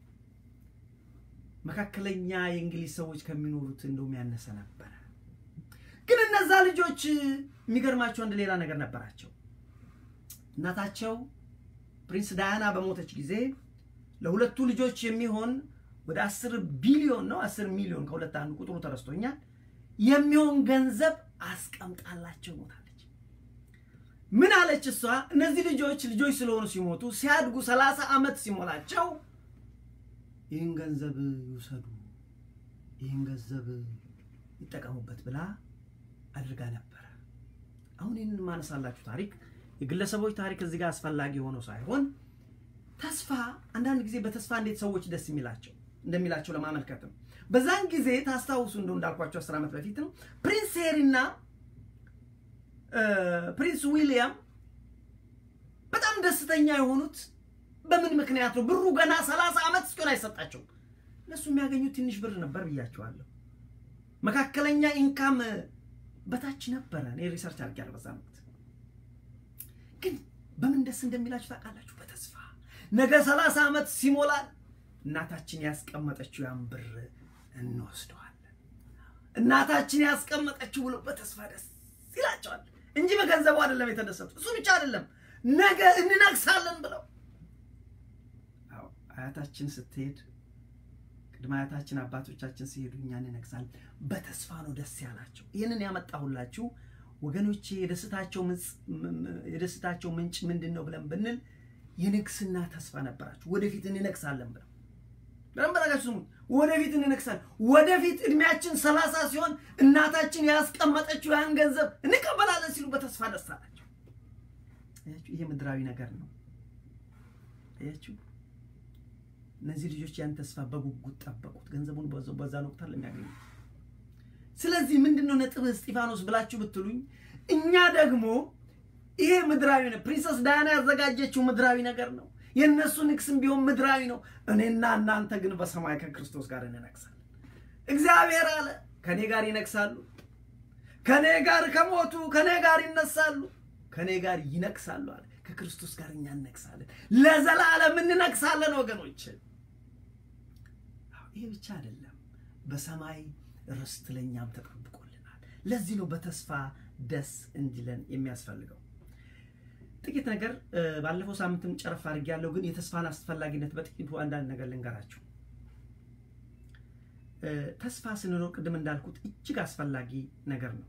መካከለኛ የእንግሊዝ ሰዎች ከሚኖሩት እንደውም ያነሰ ነበረ። ግን እነዛ ልጆች የሚገርማቸው አንድ ሌላ ነገር ነበራቸው። እናታቸው ፕሪንስ ዳያና በሞተች ጊዜ ለሁለቱ ልጆች የሚሆን ወደ አስር ቢሊዮን ነው አስር ሚሊዮን ከሁለት አንዱ ቁጥሩ ተረስቶኛል የሚሆን ገንዘብ አስቀምጣላቸው ሞታለች። ምን አለች እሷ? እነዚህ ልጆች ልጆች ስለሆኑ ሲሞቱ ሲያድጉ ሰላሳ ዓመት ሲሞላቸው ይህን ገንዘብ ይውሰዱ፣ ይህን ገንዘብ ይጠቀሙበት ብላ አድርጋ ነበረ። አሁን ይህንን ማነሳላችሁ ታሪክ የግለሰቦች ታሪክ እዚህ ጋር አስፈላጊ ሆኖ ሳይሆን ተስፋ አንዳንድ ጊዜ በተስፋ እንዴት ሰዎች ደስ የሚላቸው እንደሚላቸው ለማመልከት ነው። በዛን ጊዜ ታስታውሱ እንደው እንዳልኳቸው አስር ዓመት በፊት ነው ፕሪንስ ሄሪና ፕሪንስ ዊሊያም በጣም ደስተኛ የሆኑት በምን ምክንያት ነው? ብሩ ገና ሰላሳ ዓመት እስኪሆን አይሰጣቸውም። እነሱ የሚያገኙት ትንሽ ብር ነበር ብያቸዋለሁ። መካከለኛ ኢንካም በታች ነበረ። እኔ ሪሰርች አድርጌያለሁ በዛ ወቅት። ግን በምን ደስ እንደሚላችሁ ታውቃላችሁ? በተስፋ ነገ ሰላሳ ዓመት ሲሞላል እናታችን ያስቀመጠችው ያን ብር እንወስደዋለን። እናታችን ያስቀመጠችው ብሎ በተስፋ ደስ ይላቸዋል እንጂ በገንዘቡ አይደለም የተደሰቱ። እሱ ብቻ አይደለም ነገ እንነግሳለን ብለው አያታችን ስትሄድ ቅድመ አያታችን አባቶቻችን ሲሄዱ እኛ እንነግሳለን። በተስፋ ነው ደስ ያላቸው። ይህንን ያመጣሁላችሁ ወገኖቼ የደስታቸው ምንጭ ምንድን ነው ብለን ብንል የንግስና ተስፋ ነበራችሁ። ወደፊት እንነግሳለን ብለው በደንብ አድርጋችሁ ስሙኝ። ወደፊት እንነግሳለን። ወደፊት እድሜያችን ሰላሳ ሲሆን እናታችን ያስቀመጠችው ያን ገንዘብ እንቀበላለን ሲሉ በተስፋ ደስ አላቸው። ይሄ ምድራዊ ነገር ነው። አያችሁ፣ እነዚህ ልጆች ያን ተስፋ በጉጉት ጠበቁት፣ ገንዘቡን በዛን ወቅት ለሚያገኙ። ስለዚህ ምንድነው ነጥብ እስጢፋኖስ ብላችሁ ብትሉኝ፣ እኛ ደግሞ ይሄ ምድራዊ ነው። ፕሪንሰስ ዳያና ያዘጋጀችው ምድራዊ ነገር ነው። የእነሱ ንግስም ቢሆን ምድራዊ ነው። እኔና እናንተ ግን በሰማይ ከክርስቶስ ጋር እንነግሳለን። እግዚአብሔር አለ ከኔ ጋር ይነግሳሉ፣ ከኔ ጋር ከሞቱ ከኔ ጋር ይነሳሉ፣ ከኔ ጋር ይነግሳሉ አለ። ከክርስቶስ ጋር እኛ እንነግሳለን፣ ለዘላለም እንነግሳለን። ወገኖች ይሄ ብቻ አይደለም፣ በሰማይ ርስት ለእኛም ተጠብቆልናል። ለዚህ ነው በተስፋ ደስ እንዲለን የሚያስፈልገው። ጥቂት ነገር ባለፈው ሳምንትም ጨረፍ አድርጌያለሁ፣ ግን የተስፋን አስፈላጊነት በጥቂቱ አንዳንድ ነገር ልንገራችሁ። ተስፋ ስንኖር ቅድም እንዳልኩት እጅግ አስፈላጊ ነገር ነው።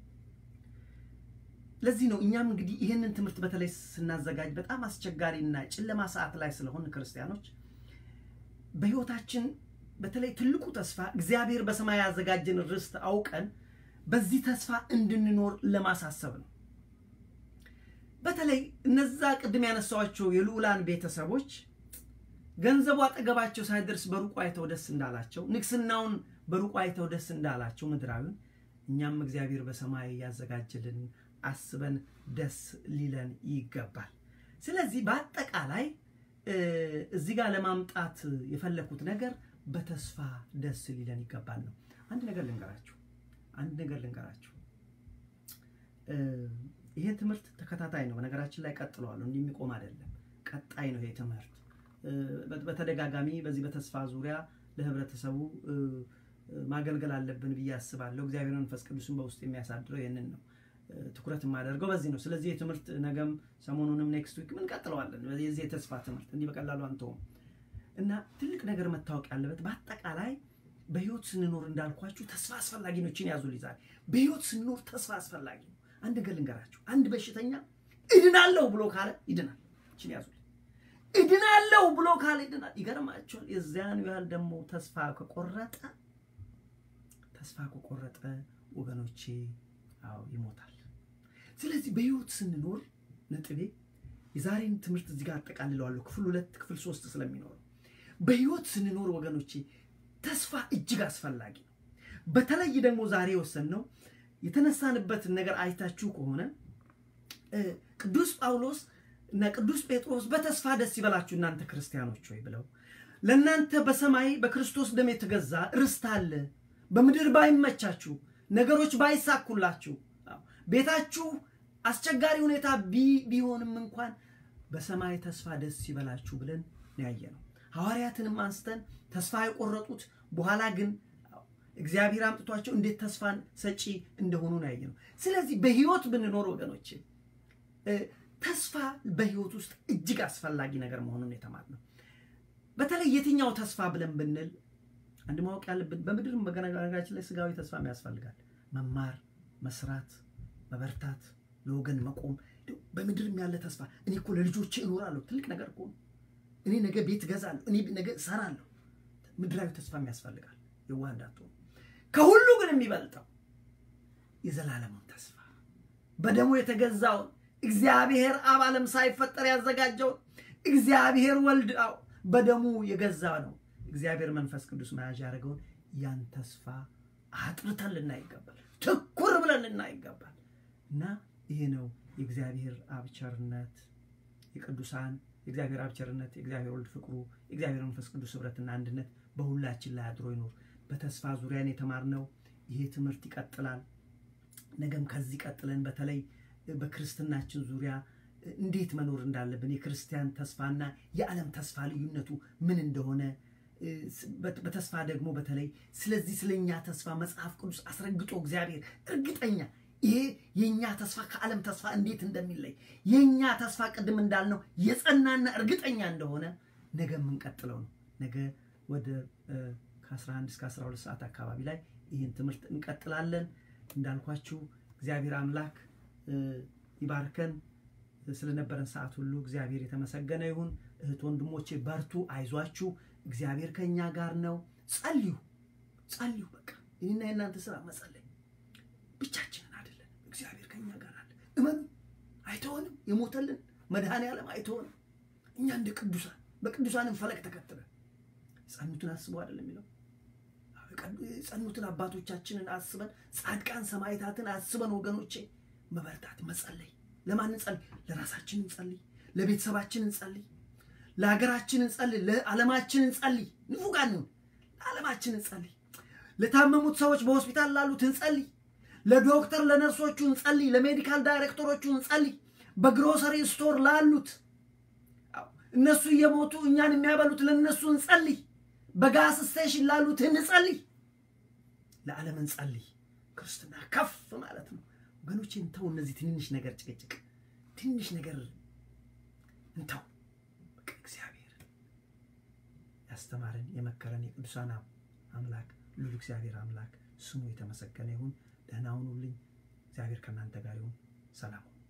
ለዚህ ነው እኛም እንግዲህ ይህንን ትምህርት በተለይ ስናዘጋጅ በጣም አስቸጋሪና ጨለማ ሰዓት ላይ ስለሆን ክርስቲያኖች በሕይወታችን በተለይ ትልቁ ተስፋ እግዚአብሔር በሰማይ ያዘጋጀን ርስት አውቀን በዚህ ተስፋ እንድንኖር ለማሳሰብ ነው። በተለይ እነዛ ቅድም ያነሳኋቸው የልዑላን ቤተሰቦች ገንዘቡ አጠገባቸው ሳይደርስ በሩቁ አይተው ደስ እንዳላቸው፣ ንግስናውን በሩቁ አይተው ደስ እንዳላቸው ምድራዊን እኛም እግዚአብሔር በሰማይ ያዘጋጀልን አስበን ደስ ሊለን ይገባል። ስለዚህ በአጠቃላይ እዚህ ጋር ለማምጣት የፈለኩት ነገር በተስፋ ደስ ሊለን ይገባል ነው። አንድ ነገር ልንገራችሁ አንድ ነገር ልንገራችሁ። ይሄ ትምህርት ተከታታይ ነው። በነገራችን ላይ ቀጥለዋለሁ፣ እንዲህ የሚቆም አይደለም። ቀጣይ ነው ይሄ ትምህርት። በተደጋጋሚ በዚህ በተስፋ ዙሪያ ለህብረተሰቡ ማገልገል አለብን ብዬ አስባለሁ። እግዚአብሔር መንፈስ ቅዱስን በውስጥ የሚያሳድረው ይህንን ነው። ትኩረት የማደርገው በዚህ ነው። ስለዚህ የትምህርት ነገም ሰሞኑንም ኔክስት ዊክ ምን ቀጥለዋለን። የዚህ የተስፋ ትምህርት እንዲህ በቀላሉ አንተውም እና ትልቅ ነገር መታወቅ ያለበት በአጠቃላይ በህይወት ስንኖር እንዳልኳችሁ ተስፋ አስፈላጊ ነው። እችን ያዙ ሊዛል በህይወት ስንኖር ተስፋ አስፈላጊ ነው። አንድ ነገር ልንገራችሁ። አንድ በሽተኛ እድናለሁ ብሎ ካለ ይድናል። እችን ያዙ እድናለሁ ብሎ ካለ ይድናል። ይገርማችኋል። የዚያኑ ያህል ደግሞ ተስፋ ከቆረጠ ተስፋ ከቆረጠ ወገኖቼ አዎ ይሞታል። ስለዚህ በህይወት ስንኖር ነጥቤ የዛሬን ትምህርት እዚህ ጋር አጠቃልለዋለሁ። ክፍል ሁለት ክፍል ሶስት ስለሚኖረው በህይወት ስንኖር ወገኖቼ ተስፋ እጅግ አስፈላጊ ነው። በተለይ ደግሞ ዛሬ የወሰንነው የተነሳንበትን ነገር አይታችሁ ከሆነ ቅዱስ ጳውሎስ እና ቅዱስ ጴጥሮስ በተስፋ ደስ ይበላችሁ እናንተ ክርስቲያኖች ሆይ ብለው ለእናንተ በሰማይ በክርስቶስ ደም የተገዛ ርስት አለ። በምድር ባይመቻችሁ፣ ነገሮች ባይሳኩላችሁ፣ ቤታችሁ አስቸጋሪ ሁኔታ ቢሆንም እንኳን በሰማይ ተስፋ ደስ ይበላችሁ ብለን ያየ ነው። ሐዋርያትንም አንስተን ተስፋ የቆረጡት በኋላ ግን እግዚአብሔር አምጥቷቸው እንዴት ተስፋን ሰጪ እንደሆኑ ነው ያየ ነው። ስለዚህ በህይወት ብንኖር ወገኖች ተስፋ በህይወት ውስጥ እጅግ አስፈላጊ ነገር መሆኑን የተማርነው በተለይ የትኛው ተስፋ ብለን ብንል አንድ ማወቅ ያለብን በምድር በነገራችን ላይ ስጋዊ ተስፋም ያስፈልጋል። መማር፣ መስራት፣ መበርታት፣ ለወገን መቆም በምድርም ያለ ተስፋ እኔ እኮ ለልጆቼ እኖራለሁ ትልቅ ነገር እኮ ነው። እኔ ነገ ቤት እገዛለሁ፣ እኔ ነገ እሰራለሁ። ምድራዊ ተስፋም ያስፈልጋል። የዋህ እንዳትሆኑ። ከሁሉ ግን የሚበልጠው የዘላለሙን ተስፋ በደሙ የተገዛውን እግዚአብሔር አብ ዓለም ሳይፈጠር ያዘጋጀውን እግዚአብሔር ወልድ አው በደሙ የገዛ ነው። እግዚአብሔር መንፈስ ቅዱስ መያዣ ያደረገውን ያን ተስፋ አጥርተን ልናይ ይገባል። ትኩር ብለን ልናይ ይገባል። እና ይሄ ነው የእግዚአብሔር አብ ቸርነት፣ የቅዱሳን የእግዚአብሔር አብ ቸርነት፣ የእግዚአብሔር ወልድ ፍቅሩ፣ የእግዚአብሔር መንፈስ ቅዱስ ህብረትና አንድነት በሁላችን ላይ አድሮ ይኖር። በተስፋ ዙሪያን የተማርነው ይሄ ትምህርት ይቀጥላል። ነገም ከዚህ ቀጥለን በተለይ በክርስትናችን ዙሪያ እንዴት መኖር እንዳለብን የክርስቲያን ተስፋና የዓለም ተስፋ ልዩነቱ ምን እንደሆነ በተስፋ ደግሞ በተለይ ስለዚህ ስለኛ ተስፋ መጽሐፍ ቅዱስ አስረግጦ እግዚአብሔር እርግጠኛ ይሄ የእኛ ተስፋ ከዓለም ተስፋ እንዴት እንደሚለይ የእኛ ተስፋ ቅድም እንዳልነው የጸናና እርግጠኛ እንደሆነ ነገ የምንቀጥለው ነው። ነገ ወደ ከ11 እስከ 12 ሰዓት አካባቢ ላይ ይህን ትምህርት እንቀጥላለን። እንዳልኳችሁ እግዚአብሔር አምላክ ይባርከን። ስለነበረን ሰዓት ሁሉ እግዚአብሔር የተመሰገነ ይሁን። እህት ወንድሞቼ በርቱ፣ አይዟችሁ። እግዚአብሔር ከእኛ ጋር ነው። ጸልዩ፣ ጸልዩ። በቃ ይህና የእናንተ ስራ መጸለይ ብቻችንን አይደለን። እግዚአብሔር ከእኛ ጋር አለ። እመኑ፣ አይተሆንም። የሞተልን መድኃኔ ዓለም አይተሆንም። እኛ እንደ ቅዱሳን በቅዱሳንም ፈለግ ተከትለን ጸኑትን አስበው አይደለም የሚለው የጸኑትን አባቶቻችንን አስበን ጻድቃን ሰማዕታትን አስበን ወገኖቼ መበርታት መጸለይ ለማን እንጸልይ? ለራሳችን እንጸልይ፣ ለቤተሰባችን እንጸልይ፣ ለሀገራችን እንጸልይ፣ ለዓለማችን እንጸልይ። ንፉጋን ነው። ለዓለማችን እንጸልይ። ለታመሙት ሰዎች በሆስፒታል ላሉት እንጸልይ። ለዶክተር ለነርሶቹ እንጸልይ። ለሜዲካል ዳይሬክተሮቹ እንጸልይ። በግሮሰሪ ስቶር ላሉት እነሱ እየሞቱ እኛን የሚያበሉት ለእነሱ እንጸልይ። በጋስ ስቴሽን ላሉት እንጸልይ። ለዓለም እንጸልይ። ክርስትና ከፍ ማለት ነው። ወገኖች እንተው። እነዚህ ትንንሽ ነገር ጭቅጭቅ፣ ትንሽ ነገር እንተው። በቃ እግዚአብሔር ያስተማረን የመከረን የቅዱሳን አምላክ ሉል እግዚአብሔር አምላክ ስሙ የተመሰገነ ይሁን። ደህና ሁኑልኝ። እግዚአብሔር ከእናንተ ጋር ይሁን። ሰላም